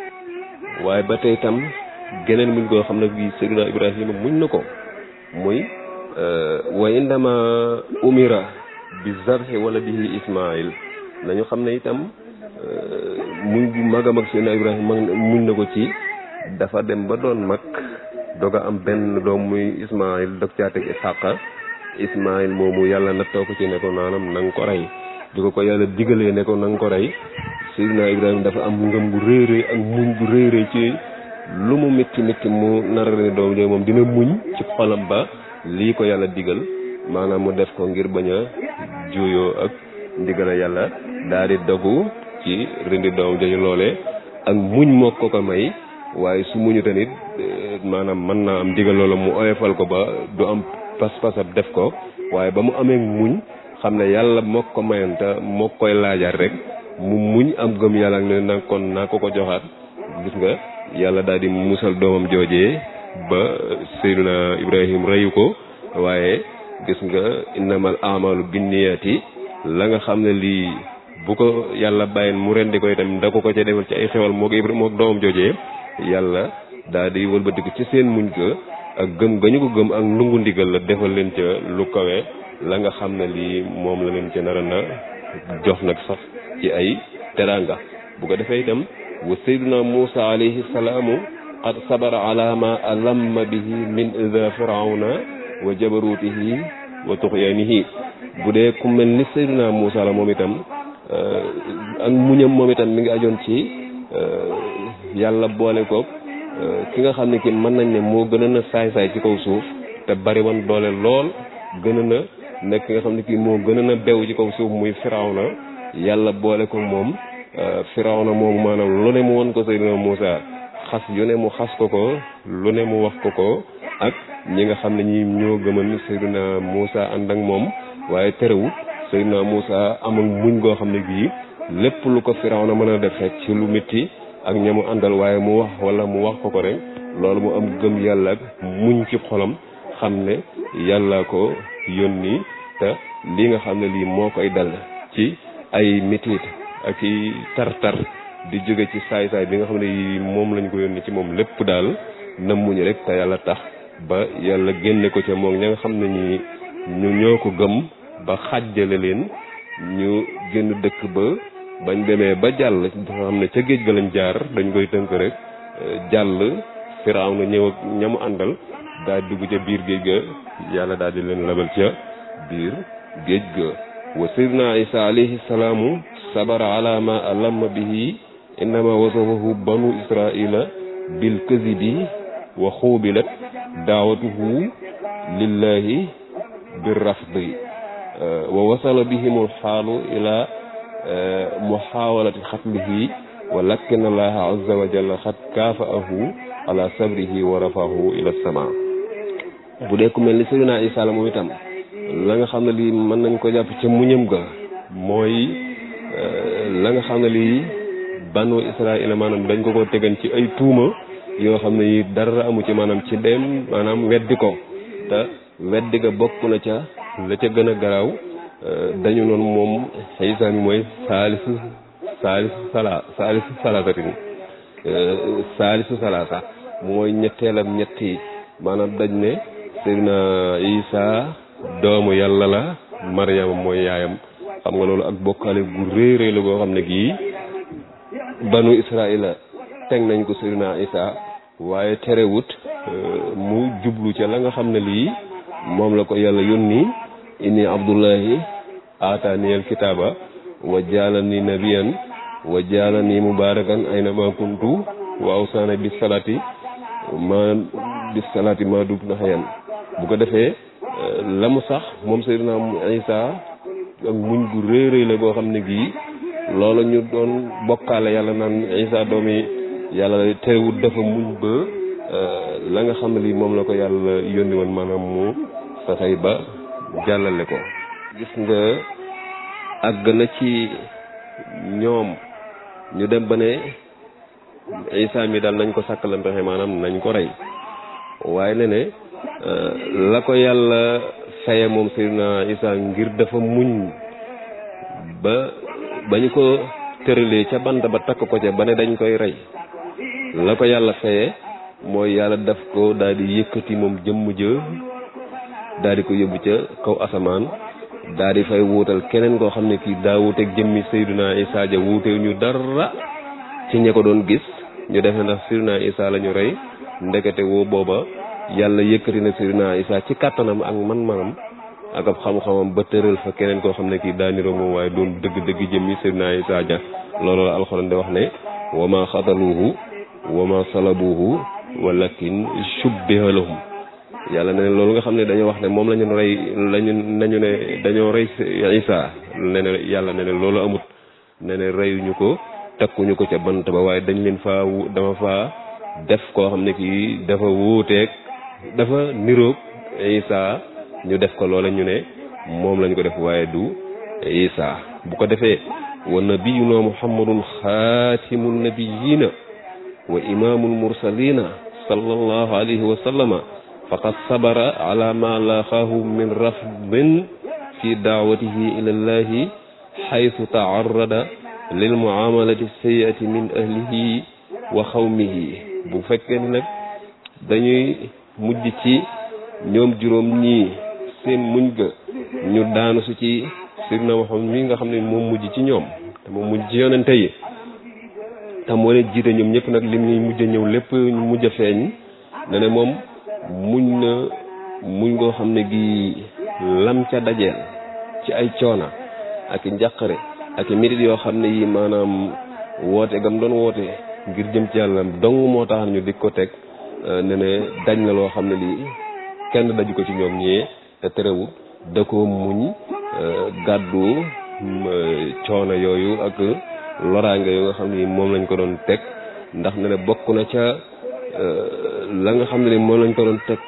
Speaker 2: waaye ba tey tam geneen muñ koo xam ne bii Seydina Ibrahima muñ na ko muy wa indama umira bi zarhi wala bihi Ismaïl nañu xam ne itam muñ bu mag a mag Seydina Ibrahima muñ na ko ci dafa dem ba doon mag doog a am benn doom muy Ismaïl dog caa teg Isaaqa Ismaïl moomu yàlla nattoo ko ci ne ko naanam na nga ko rey di ko ko yàlla digalee ne ko na nga ko rey Seydina Ibrahima dafa am ngëm gu rëy rëy ak muñ gu rëy rëy ci lu mu métti métti mu nara ne doom jooy moom dina muñ ci xolam ba lii ko yàlla digal maanaam mu def ko ngir bañ a juuyoo ak ndigala yàlla daal di dogu ci rindi doom jooju loole ak muñ moo ko ko may waaye su muñu tamit maanaam mën naa am digal loola mu oyofal ko ba du am pas-pasab def ko waaye ba mu amee muñ xam ne yàlla moo ko mayoon te moo koy laajaat rek mu muñ am gëm yàlla ak ne nag kon naa ko ko joxaat gis nga yàlla daal di musal doomam joojee ba Seydina Ibrahim reyu ko waaye gis nga innamal amalu binniyati la nga xam ne lii bu ko yàlla bàyyin mu rendi ko itam da ko ko ca defal ci ay xewal moo ko moo doomam joojee yàlla daal di wëlbatiku ci seen muñ ko ak gëm ga ñu ko gëm ak ndungu ndigal la defal leen ca lu kawe la nga xam ne lii moom la leen ca nara na jox nag sax ci ay teranga bu ko defee itam wa sayyiduna Musa alayhi salaamu qad sabara ala ma alamma bihi min ida firawna wa jabarutihi wa tuxyaanihi bu dee ku mel ni sayyiduna Musa la moom itam ak muñam moom itam mi ngi ajoon ci yàlla boole ko ki nga xam ne ki mën nañ ne moo gën a na saay-saay ci kaw suuf te bari woon doole lool gën a na nekk ki nga xam ne kii moo gën a na bew ci kaw suuf muy firawna yàlla boole ko moom firawna moomu maanaam lu ne mu won ko Seydina Muusa xas yu ne mu xas ko ko lu ne mu wax ko ko ak ñi nga xam ne ñi ñoo gëman Seydina Muusa ànd ak moom waaye terewut Seydina Moussa amul muñ goo xam ne bii lépp lu ko Firawna mën a def rek ci lu métti ak ñamu àndal waaye mu wax wala mu wax ko ko rek loolu mu am gëm yàlla ak muñ ci xolam xam ne yàlla ko yónni te li nga xam ne lii moo koy dal ci ay métit ak i tar-tar di jóge ci saay-saay bi nga xam ne yi moom lañ ko yónni ci moom lépp daal na muñ rek te yàlla tax ba yàlla génne ko ca moom ña nga xam ne ñi ñu ñoo ko gëm ba xàjjale leen ñu génn dëkk ba bañ demee ba jàll dafa xam ne ca géej ga lañ jaar dañ koy tënk rek jàll firaaw na ñëw ak ñamu àndal daal dugg ca biir géej ga yàlla daal di leen labal ca biir géej ga wa sayyidina isa alayhi salaamu sabara ala ma alamma bihi innama wasafahu banu israila bil kazibi wa xuubilat daawatuhu lillahi bir rafdi wa wasala bihim alxaalu ila muxaawalati xatlihi wa lakin allaha azza wa jalla xat kaafaahu ala sabrihi wa rafahu ila sama bu dee ku mel ni Seydina Isa la moom itam la nga xam ne lii mën nañ ko jàpp ca muñam ga mooy la nga xam ne lii banu Israila maanaam dañ ko ko tegan ci ay tuuma yoo xam ne yi dara amu ci maanaam ci dem maanaam weddi ko te weddi ga bokk na ca la ca gën a garaaw dañu noonu moom Isa mi mooy saalisu saalisu sala saalisu salaasatin saalisu salaasa mooy ñetteelam ñetti maanaam dañ ne Seydina Isa doomu yàlla la Maryama mooy yaayam xam nga loolu ak bokkaale gu rëy rëy la goo xam ne gii banu Israila teg nañ ko Seydina Isa waaye terewut mu jublu ca la nga xam ne lii moom la ko yàlla yónni inni abdullahi aataaniyal kitaaba wa jaalani nabiyan wa jaalani mubarakan ayna ma kuntu wa awsaana bis salaati ma bis salaati ma dub na xayan bu ko defee la mu sax moom Seydina Isa ak muñ gu rëy rëy la goo xam ne gii loolu ñu doon bokkaale yàlla naan Isa doomi yàlla terewut dafa muñ ba la nga xam ne lii moom la ko yàlla yónni woon maanaam mu fexey ba jàllale ko gis nga àgg na ci ñoom ñu dem ba ne Isa mi daal nañ ko sàkkal pexe maanaam nañ ko rey waaye ne ne la ko yàlla faye moom Seydina Isa ngir dafa muñ ba ba ñu ko tëralee ca bant ba takk ko ca ba ne dañ koy rey la ko yàlla faye mooy yàlla daf ko daal di yëkkati moom jëmm jë daal di ko yóbbu ca kaw asamaan daal di fay wuutal keneen koo xam ne kii daa wuuteeg jëmmi Seydina Isa ja wuutew ñu dara ci ña ko doon gis ñu def ne ndax Seydina Isa la ñu rey ndekete woo booba yàlla yëkkati na Seydina Isa ci kàttanam ak man-manam ak ab xam-xamam ba tëral fa keneen koo xam ne kii daa niroo moom waaye doon dëgg-dëgg jëmmi Seydina Isa ja loolu la alxuraan di wax ne wa ma xataluuhu wa ma salabuuhu walakin shubbiha lahum yàlla ne loolu nga xam ne dañoo wax ne moom la ñu rey lañu nañu ne dañoo rey Isa ne ne yàlla ne ne loolu amut ne ne reyuñu ko takkuñu ko ca bant ba waaye dañ leen faa dama faa def koo xam ne kii dafa wuuteeg dafa niroog Isa ñu def ko loola ñu ne moom lañu ko def waaye du Isa bu ko defee wa nabiyuna muhammadun xaatimu nabiyina wa imaamul mursalina sallallahu alayhi wa sallama faqad sabara ala ma laqaahu min rafdin fi daawatihi ila llahi xaytu taarrada lil muamalati sayiati min ahlihi wa xawmihi bu fekkee ni nag dañuy mujj ci ñoom juróom ñii seen muñ ga ñu daanu su ci Seydina Muhammad mi nga xam ne moom mujj ci ñoom te moom mujj ci yonente yi te moo leen jiite ñoom ñëpp nag lim ñuy mujj a ñëw lépp ñu mujj a feeñ ne ne moom muñ na muñ ngoo xam ne gi lam ca dajeel ci ay coona ak i njàqare ak i métit yoo xam ne yi maanaam woote gam doon woote ngir jëm ci yàlla dong moo tax ñu di ko teg ne ne daj na loo xam ne lii kenn daju ko ci ñoom ñee te terewut da ko muñ gàddu coono yooyu ak loraange yoo nga xam ne moom lañ ko doon teg ndax ne ne bokk na ca la nga xam ne ni moom lañ ko doon teg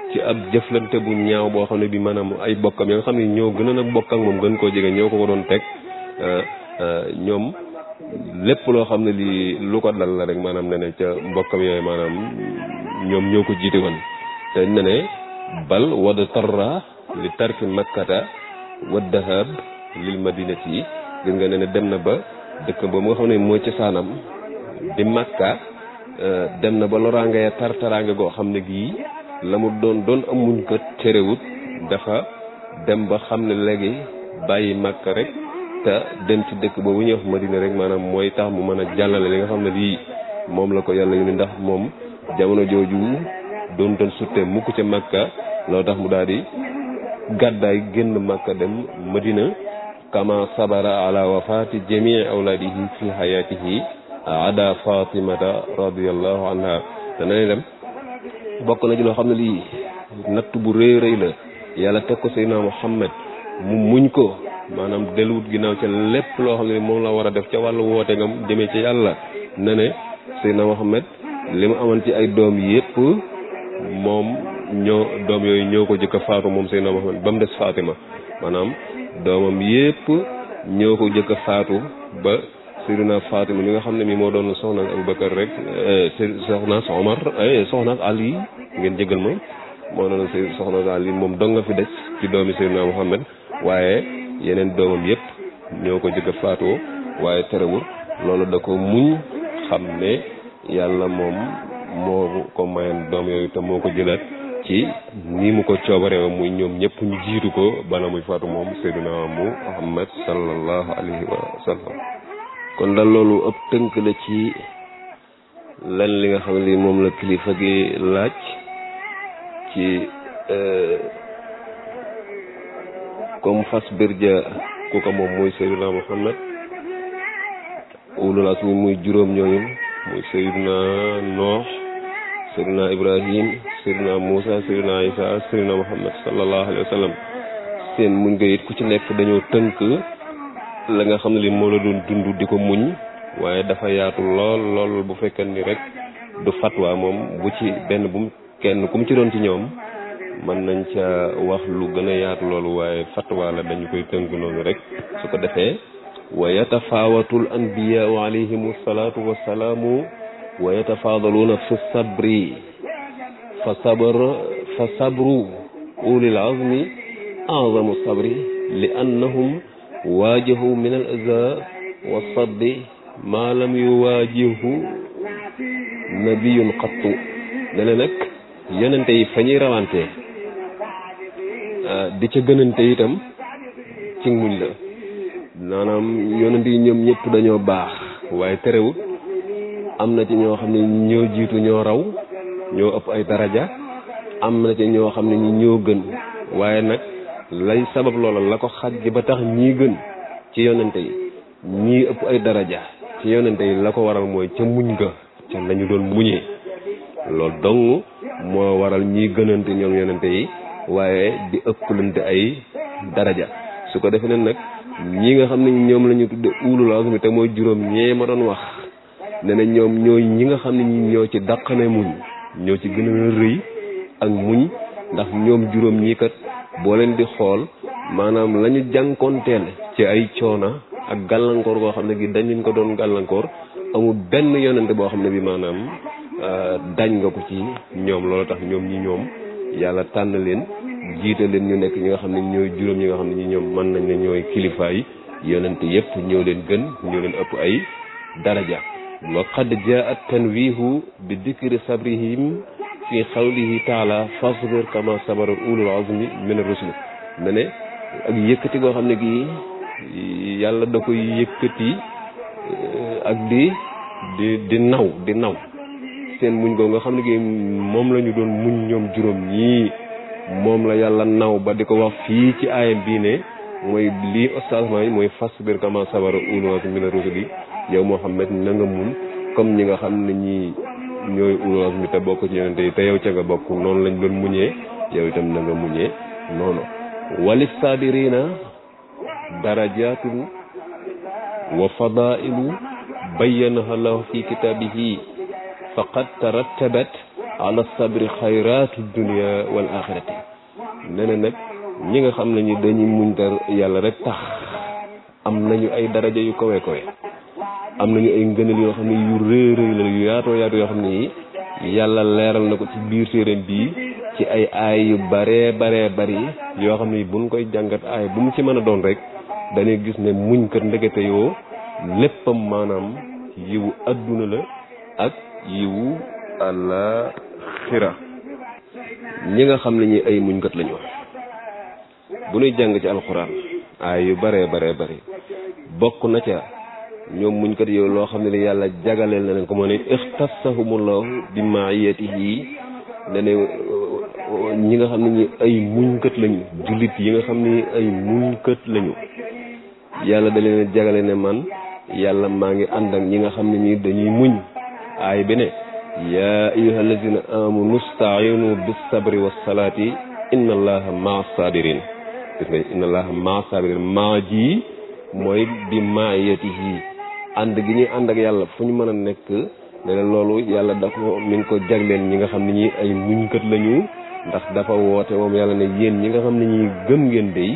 Speaker 2: ci ab jëflante bu ñaaw boo xam ne bi maanaam ay bokkam ya nga xam ne ñoo gën a nag bokk ak moom gën koo jege ñoo ko ko doon teg ñoom lépp loo xam ne lii lu ko dal la rek maanaam ne ne ca mbokkam yooyu maanaam ñoom ñoo ko jiite woon te ne ne bal wad tarra li tarki makkata wa dahab lil madinati yi gis nga ne ne dem na ba dëkk ba mu nga xam ne mooy ci saanam di makka dem na ba loraange ya tar taraange goo xam ne gii la mu doon doon amuñ ko terewut dafa dem ba xam ne léegi bàyyi makka rek te dem ci dëkk boobu ñuy wax madina rek maanaam mooy tax mu mën a jàllale li nga xam ne lii moom la ko yàlla yu ni ndax moom jamono jooju doon doon sutte mukk ca makka loo tax mu daal di gàddaay génn makka dem madina kama sabara ala wafati jamii awlaadihi fi hayatihi ada fatimata radiallahu anha dana ne dem bokk na ci loo xam ne lii natt bu rëy rëy la yàlla teg ko seydina muhammad mu muñ ko maanaam delluwut ginnaaw ca lépp loo xam ne moom la war a def ca wàllu woote ngam jëmee ci yàlla ne ne seydina muhammad li mu amoon ci ay doom yépp moom ñoo doom yooyu ñoo ko jëkk a faatu moom seydina muhammad ba mu des fatima maanaam doomam yépp ñoo ko jëkk a faatu ba Seydina Fatima mi nga xam ne mi moo doon soxna Abubakar rek soxna Omar soxna Ali ngeen jégal ma moo doon soxna Ali moom dong nga fi des ci doomi Seydina Muhammad waaye yeneen doomam yépp ñoo ko jëkk a faatoo waaye terewul loolu da ko muñ xam ne yàlla moom moo ko mayoon doom yooyu te moo ko jëlaat ci ni mu ko coobaree muy ñoom ñëpp ñu jiitu ko bala muy faatu moom Seydina Muhammad sallallahu alayhi wa sallam kon daal loolu ëpp tënk la ci lan li nga xam ne moom la kilifa gi laaj ci comme fas birja ku ko moom muy Seydina Muhammad ulul asmi muy juróom ñooñu muy Seydina Noox Seydina Ibrahim Seydina Muusa Seydina Isa Seydina Muhammad sallallahu alayhi wa sallam seen muñ nga it ku ci nekk dañoo tënk la nga xam ne li moo la doon dund di ko muñ waaye dafa yaatu lool lool bu fekkee ni rek du fatwa moom bu ci benn bu mu kenn ku mu ci doon ci ñoom mën nañ ca wax lu gën a yaatu loolu waaye fatwa la dañu koy tënk noonu rek su ko defee wa yatafaawatul anbiyaau alayhimu salaatu wassalaamu wa yatafaadaluuna fi sabri fa sabr fa sabru ulil azmi azamu sabri li annahum waajahu min al aza wa saddi maa lam yuwaajihu nabiyun xattu dana nag yonente yi fa ñuy rawante di ca gënante itam ci muñ la maanaam yonente yi ñoom ñëpp dañoo baax waaye terewut am na ci ñoo xam ne ñoo jiitu ñoo raw ñoo ëpp ay daraja am na ci ñoo xam ne ñi ñoo gën waaye nag lay sabab loola la ko xaj ba tax ñii gën ci yonente yi ñii ëpp ay daraja ci yonente yi la ko waral mooy ca muñ ga ca lañu doon muñee loolu dong moo waral ñii gënante ñoom yonente yi waaye di ëpplante ay daraja su ko defee nag ñi nga xam ne ñoom la ñu tudde ulul azmi te mooy juróom ñee ma doon wax ne na ñoom ñooy ñi nga xam ne ñi ñoo ci dàqane muñ ñoo ci gën a rëy ak muñ ndax ñoom juróom ñii kat boo leen di xool maanaam la ñu jànkoonteel ci ay coona ak gàllankoor goo xam ne gi dañ leen ko doon gàllankoor amul benn yonente boo xam ne bi maanaam dañ nga ko ci ñoom loolu tax ñoom ñi ñoom yàlla tànn leen jiite leen ñu nekk ñi nga xam ne ñooy juróom ñi nga xam ne ñi ñoom mën nañ ne ñooy kilifaay yonente yépp ñoo leen gën ñoo leen ëpp ay daraja wa qad jaa tanwihu bi dikri sabrihim fi xawlihi taala fasbir kama sabara ulul azmi min ar-rusul ne ne ak yëkkati goo xam ne gi yàlla da koy yëkkati ak di di di naw di naw seen muñ goo nga xam ne gi moom la ñu doon muñ ñoom juróom ñii moom la yàlla naw ba di ko wax fii ci aayam bii ne mooy lii ostagement yi mooy fasbir kama sabara ulul azmi min ar-rusul yi yow Muhammad na nga muñ comme ñi nga xam ne ñii ñooy ulul azmi te bokk ci yonente yi te yow ca nga bokk noonu lañ doon muñee yow itam na nga muñee noonu walis saabirina darajatun wa fadailu bayyanaha lahu fi kitaabihi faqad tarattabat ala sabri xayraatu dunia wal axirati nee na nag ñi nga xam ne ñi dañuy muñ te yàlla rek tax am nañu ay daraja yu kawe kawe am nañu ay ngëneel yoo xam ne yu rëy rëy la yu yaatoo yaatu yoo xam ne yi yàlla leeral na ko ci biir téeram bii ci ay aay yu baree baree bari yoo xam ne buñ koy jàngat aay bu mu ci mën a doon rek dañuy gis ne muñ kat ndekete yoo léppam maanaam yiwu adduna la ak yiwu àllaaxira ñi nga xam ne ñi ay muñkat lañu bu ñuy jàng ci alxuraan aay yu baree baree bari bokk na ca ñoom muñkat yow loo xam ne ni yàlla jagaleel na leen ko moo ne ixtasahumullahu bi maiyatihi ne ne ñi nga xam ne ñi ay muñkat lañu jullit yi nga xam ne ay muñkat lañu yàlla da leen jagale ne man yàlla maa ngi ànd ak ñi nga xam ne ñi dañuy muñ aay bi ne yaa ayyuha allazina amanu stainu bis sabri was salaati inna allaha maa sabirin gis nga inna allaha maa sabirin maa ji mooy bi maayatihi ànd gi ñuy ànd ak yàlla fu ñu mën a nekk ne la loolu yàlla dafa mi ngi ko jagleen ñi nga xam ne ñi ay muñkat lañu ndax dafa woote moom yàlla ne yéen ñi nga xam ne ñi gëm ngeen dey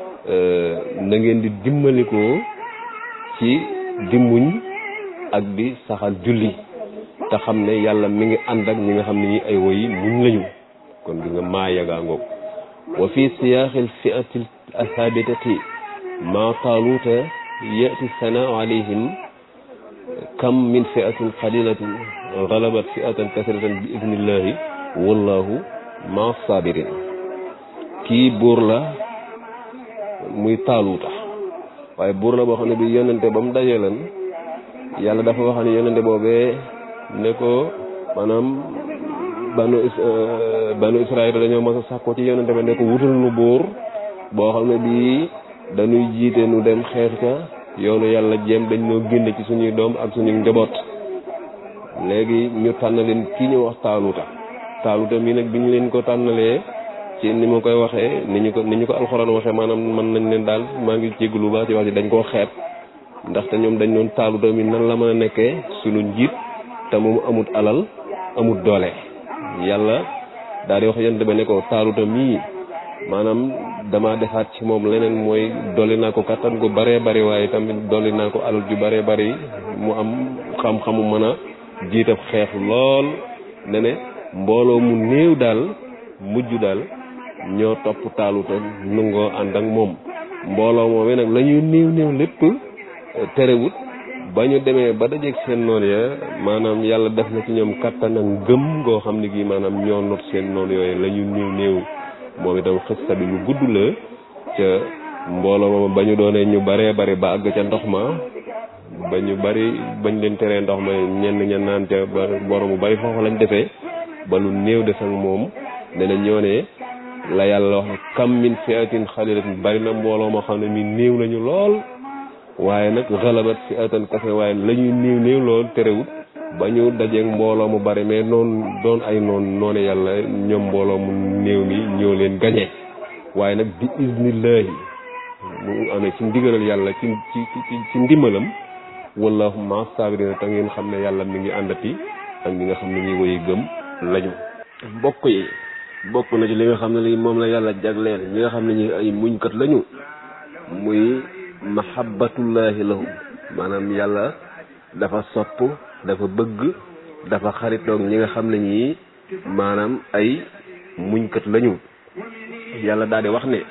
Speaker 2: na ngeen di dimbalikoo ci di muñ ak di saxal julli te xam ne yàlla mi ngi ànd ak ñi nga xam ne ñi ay woyi muñ lañu kon gi nga maa yagaa ngoog wa fi siyaaxil fi'ati asabitati ma taaluuta yati sanaa alayhim kam min fi'atin qalilatin galabat fi'atan kasiratan bi idnillahi wallahu ma sabirin kii buur la muy taaluuta waaye buur la boo xam ne bi yonente ba mu dajee leen yàlla dafa wax ne yonente boobee ne ko maanaam banu banu israel dañoo mas a sàkkoo ci yonente ba ne ko wutal nu buur boo xam ne bii dañuy jiite nu dem xeex ca yoonu yàlla jéem dañ noo génne ci suñuy doom ak suñuy njaboot léegi ñu tànn leen kii ñu wax taaluta taaluta mii nag bi ñu leen ko tànnalee ci ni ma koy waxee ni ñu ko ni ñu ko alxuraan waxee maanaam mën nañ leen daal maa ngi jégalu baax ci wax ji dañ koo xeet ndaxte ñoom dañ doon taaluta mi nan la mën a nekkee suñu njiit te moom amut alal amut doole yàlla daal di wax yonent ba ne ko taaluta mii maanaam dama defaat ci moom leneen mooy dolli naa ko kattan gu baree bari waaye tamit dolli naa ko alal ju baree bari mu am xam-xamu mën a jiitab xeex lool ne ne mbooloo mu néew daal mujj daal ñoo topp taaluta nungoo ànd ak moom mbooloo moomee nag la ñuy néew néew lépp terewut ba ñu demee ba dajeeg seen noon ya maanaam yàlla def na ci ñoom kattan ak ngëm ngoo xam ne gi maanaam ñoo not seen noon yooyu la ñu néew néew moom itam xista bi lu gudd la ca mbooloo moom ba ñu doonee ñu baree bari ba àgg ca ndox ma ba ñu bari bañ leen teree ndox ma ñenn ña naan ca ba borom bu bari foofu lañ defee ba lu néew des ak moom ne na ñoo ne la yàlla wax kam min fiatin xalilatin bari na mbooloo moo xam ne mi néew nañu lool waaye nag xalabat fiatan kase waaye la ñuy néew néew lool terewut ba ñu dajeeg mbooloo mu bari mais noonu doon ay noon noone yàlla ñoom mbooloo mu néew mi ñoo leen gañe waaye nag bi iznillahi mu amee ci ndigalal yàlla ci ci ci ci ndimbalam wallahu ma sabirina te ngeen xam ne yàlla mi ngi àndati ak ñi nga xam ne ñuy woy gëm lañu mbokk yi bokk na ci li nga xam ne li moom la yàlla jagleel ñi nga xam ne ñi ay muñkat lañu muy mahabbatullahi lahum maanaam yàlla dafa sopp dafa bëgg dafa xaritoog ñi nga xam ne ñii maanaam ay muñkat lañu yàlla daal di wax ne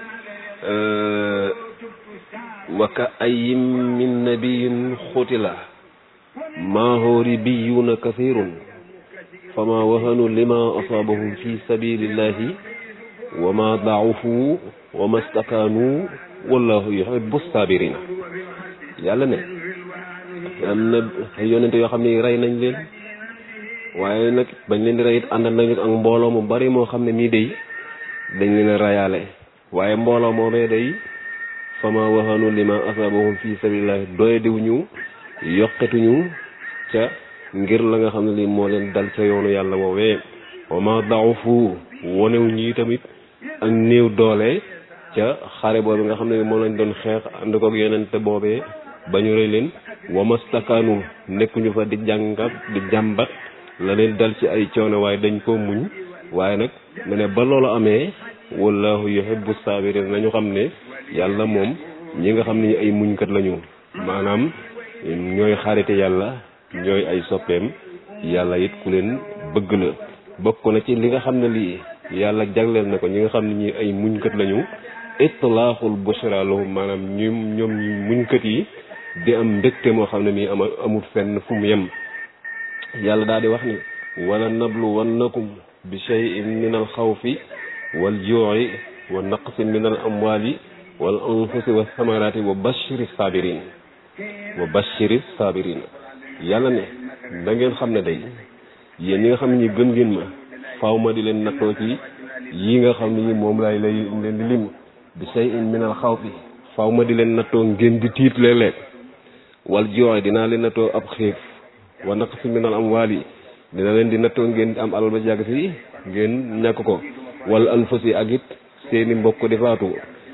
Speaker 2: wa ka ayyin min nabiyin xutila maahu ribiyuuna kathirun fama wahanu lima asaabahum fi sabilillahi wa ma daafu wa ma stakaanu wallahu yuhibbu sabirina yàlla ne am na ay yonente yoo xam ne rey nañ leen waaye nag bañ leen di rey it ànd nañu ak mbooloo mu bari moo xam ne mii day dañ leen a rayaale waaye mbooloo moomee day fama waxanu lima asabahum fi sabilillah doy diwuñu yokketuñu ca ngir la nga xam ne lii moo leen dal ca yoonu yàlla woowee wa ma daafu wonewuñu yi tamit ak néew doole ca xare boobu nga xam ne moom lañ doon xeex ànd koog yonente boobee ba ñu rëy leen wa mastakaanu nekkuñu fa di jàngat di jàmbat la leen dal ci ay coono waaye dañ koo muñ waaye nag mu ne ba loolu amee wallahu yuhibbu sabirin nañu xam ne yàlla moom ñi nga xam ne ay muñkat lañu maanaam ñooy xarite yàlla ñooy ay soppeem yàlla it ku leen bëgg la bokk na ci li nga xam ne lii yàlla jagleel na ko ñi nga xam ne ñi ay muñkat lañu itlaaxul bushra lahum maanaam ñu ñoom ñu muñkat yi di am mbégte moo xam ne mii ama amul fenn fu mu yem yàlla daal di wax ni wala nablu wannakum bi shay'in min al xawfi wal juu'i wa naqsin min al amwali wal anfusi wa thamarati wa bashiri sabirin wa bashiri sabirin yàlla ne da ngeen xam ne day yéen ñi nga xam ne ñi gëm ngeen ma faaw ma di leen nattoo ci yi nga xam ne ñi moom laay lay leen di lim bi shay'in min al xawfi faaw ma di leen nattoo ngeen di tiit léeg-léeg wal juu'i dinaa leen nattoo ab xiif wa naqsin min al amwali dina leen di nattoo ngeen am alal ba jàgg si ngeen ñàkk ko wala anfusi ak it seeni mbokk di faatu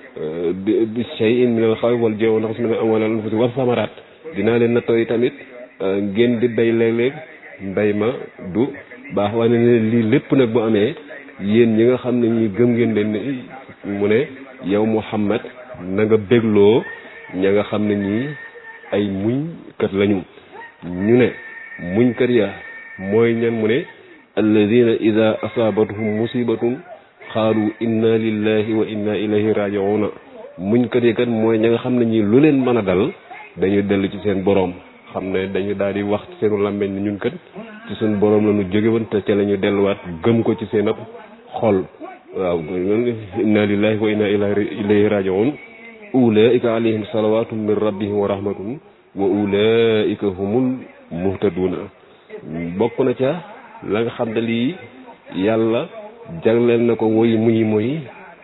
Speaker 2: bi shay'in min al xawfi wal juu'i wa naqsin min al amwali wal anfusi wa samaraat dinaa leen nattoo yi tamit ngeen di bay léeg-léeg mbay ma du baax waaye ne lii lépp nag bu amee yéen ñi nga xam ne ñi gëm ngeen leen mu ne yow Muhammad na nga bégloo ña nga xam ne ñii ay muñkat lañu ñu ne muñkat ya mooy ñan mu ne alladina ida asaabathum musibatun xaalu inna lillahi wa inna ilayhi rajiuna muñkat yi kat mooy ña nga xam ne ñii lu leen mën a dal dañu dellu ci seen boroom xam ne dañu daal di wax ci seenu làmmeñ ni ñun kat ci suñu boroom la ñu jóge woon te ca la ñu delluwaat gëm ko ci seen ab xol waaw inna lillahi wa inna ilayhi rajiun ulaika alayhim salawatun min rabbihim wa rahmatun wa ulaika humul muhtaduna bokk na ca la nga xam ne lii yàlla jagleel na ko woy muy muy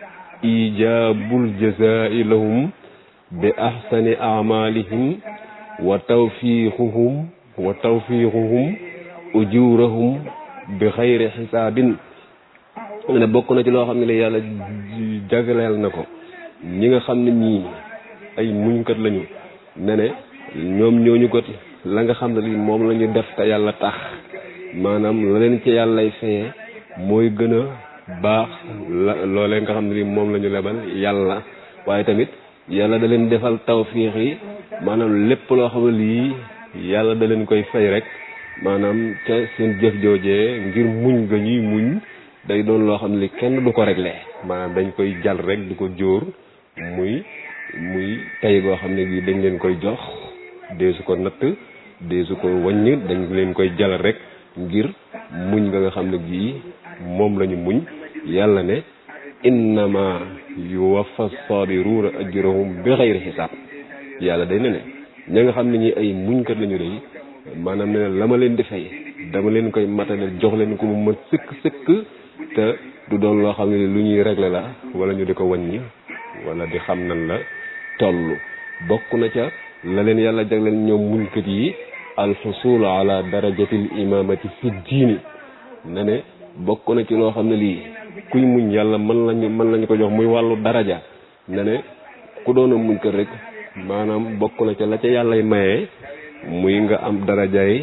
Speaker 2: ijaabul jazaa'i lahum bi ahsani amalihim wa tawfiixuhum wa tawfiixuhum ujurahum bi xayri xisaabin ne bokk na ci loo xam ne li yàlla jagleel na ko ñi nga xam ne ñii ay muñkat lañu ne ne ñoom ñooñu ko la nga xam ne lii moom la ñu def te yàlla tax maanaam la leen ci yàllay feye mooy gën a baax la loolee nga xam ne lii moom la ñu lebal yàlla waaye tamit yàlla da leen defal tawfiix yi maanaam lépp loo xam ne lii yàlla da leen koy fay rek maanaam ca seen jëf joojee ngir muñ ga ñuy muñ day doon loo xam ne li kenn du ko réglé maanaam dañ koy jal rek du ko jóor muy muy tey goo xam ne bii dañ leen koy jox deesu ko natt deesu ko wàññ dañ leen koy jal rek ngir muñ nga nga xam ne gii moom la ñu muñ yàlla ne innama yuwaffa sabiruuna ajrahum bi xayri xisaab yàlla day ne ne ña nga xam ne ñi ay muñkat lañu day maanaam ne la ma leen di fay dama leen koy matale jox leen ko mu ma sëkk sëkk te du doon loo xam ne lu ñuy régler la wala ñu di ko wàññi wala di xam nan la toll bokk na ca la leen yàlla jagleel ñoom muñkat yi alxusul ala darajatil imamati fi diini ne ne bokk na ci loo xam ne lii kuy muñ yàlla mën lañu mën lañu ko jox muy wàllu daraja ne ne ku doon a muñkat rek maanaam bokk na ca la ca yàllay maye muy nga am darajaay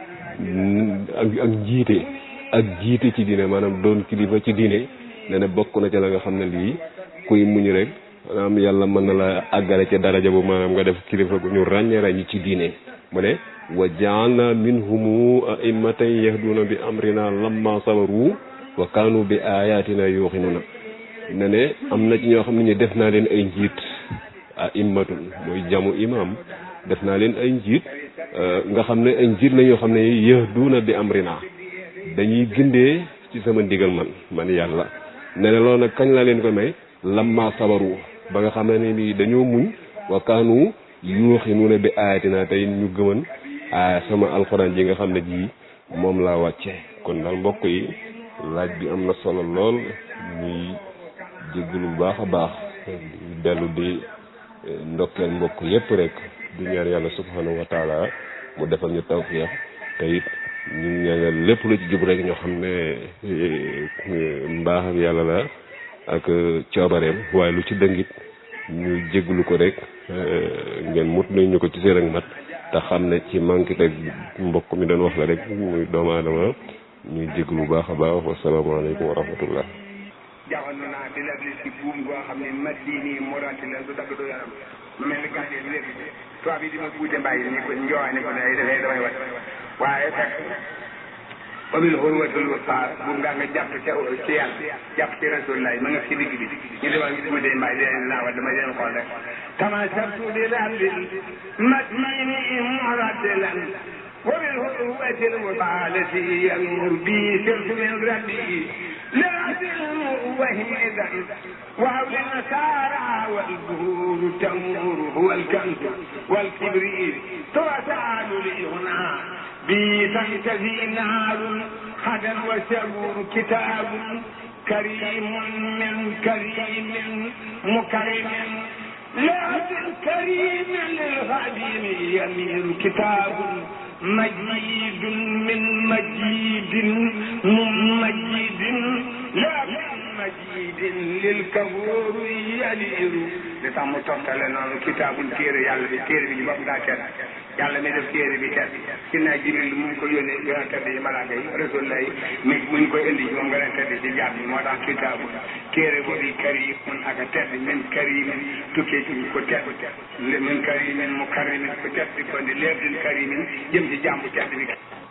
Speaker 2: ak ak jiite ak jiite ci diine maanaam doon kilifa ci diine ne ne bokk na ca la nga xam ne lii kuy muñ rek maanaam yàlla mën na la àggale ca daraja bu maanaam nga def kilifa gu ñu ràññee ràññi ci diine mu ne wa jaalna minhumu a'immatan yahduna bi amrina lamma sabaru wa kaanu bi ayatina yuqinuna ne ne am na ci ñoo xam ne ñu def naa leen ay njiit a'immatun mooy jamu imam def naa leen ay njiit nga xam ne ay njiit la ñoo xam ne yahduna bi amrina dañuy gindee ci sama ndigal man man yàlla ne ne loolu nag kañ la leen ko may lamma sabaru ba nga xam ne ni dañoo muñ wa kaanu yuuxinuuna bi ayatina tey ñu gëman a sama alxuraan ji nga xam ne ji moom laa wàcce kon daal mbokk yi laaj bi am na solo lool ñuy jéggulu bu baax a baax dellu di ndokkeel mbokk yépp rek di ñaan yàlla subhanahu wa taala mu defal ñu tawfiix te it ñu ñaanal lépp lu ci jub rek ñoo xam ne mbaax ak yàlla la ak coobareem waaye lu ci dëngit ñu jégglu ko rek ngeen mut nañ ñu ko ci seen ak mat te xam ne ci manqué rek mbokk mi doon wax la rek muy doomu aadama ñuy jéglu bu baax a baax wasalaamaaleykum wa rahmatullah
Speaker 3: jaxandu naa di la ci buum goo xam ne madini morati la du dagg du yaram mu mel ni gàncax gi léegi tubaab yi di ma buute mbàyyi ni ko njoowaane ko ne ay dafay damay wat waaye fekk wabil xurwatul wusaa buum ngaa nga jàpp ca ci yàlla jàpp ci rasulullah ma nga ci digg bi ñu demal buute mbàyyi di leen laa wat dama leen xool rek tamasabtu li rabbil madini moratilan وبالهروة المطالة ينمر بي سرت من ربي لرجل وهمدا وهول النسارى والبهور تمور هو الكنز والكبريت توسعد لي هنا بي تنتهي نار غدا وسرور كتاب كريم من كريم مكرم لكن كريم للغدير يميل كتاب مجيد من مجيد ممجد لكن مجيد للكفور يلير li tax mu toftale noonu kitaabul téere yàlla bi téere bi ñu bopp daa tedd yàlla mi def téere bi tedd si naa jibril mu ngi ko yónnee gën a tedd yi malaaka yi rasul lay mi mu ngi koy indi moom gën a tedd ci jaam yi moo tax kitaabul téere boobu karim mun ak a tedd min karimin tukkee ci ko tedd min karimin mu karimin ko tedd ko ndi leetin karimin jëm ci jàmbu tedd bi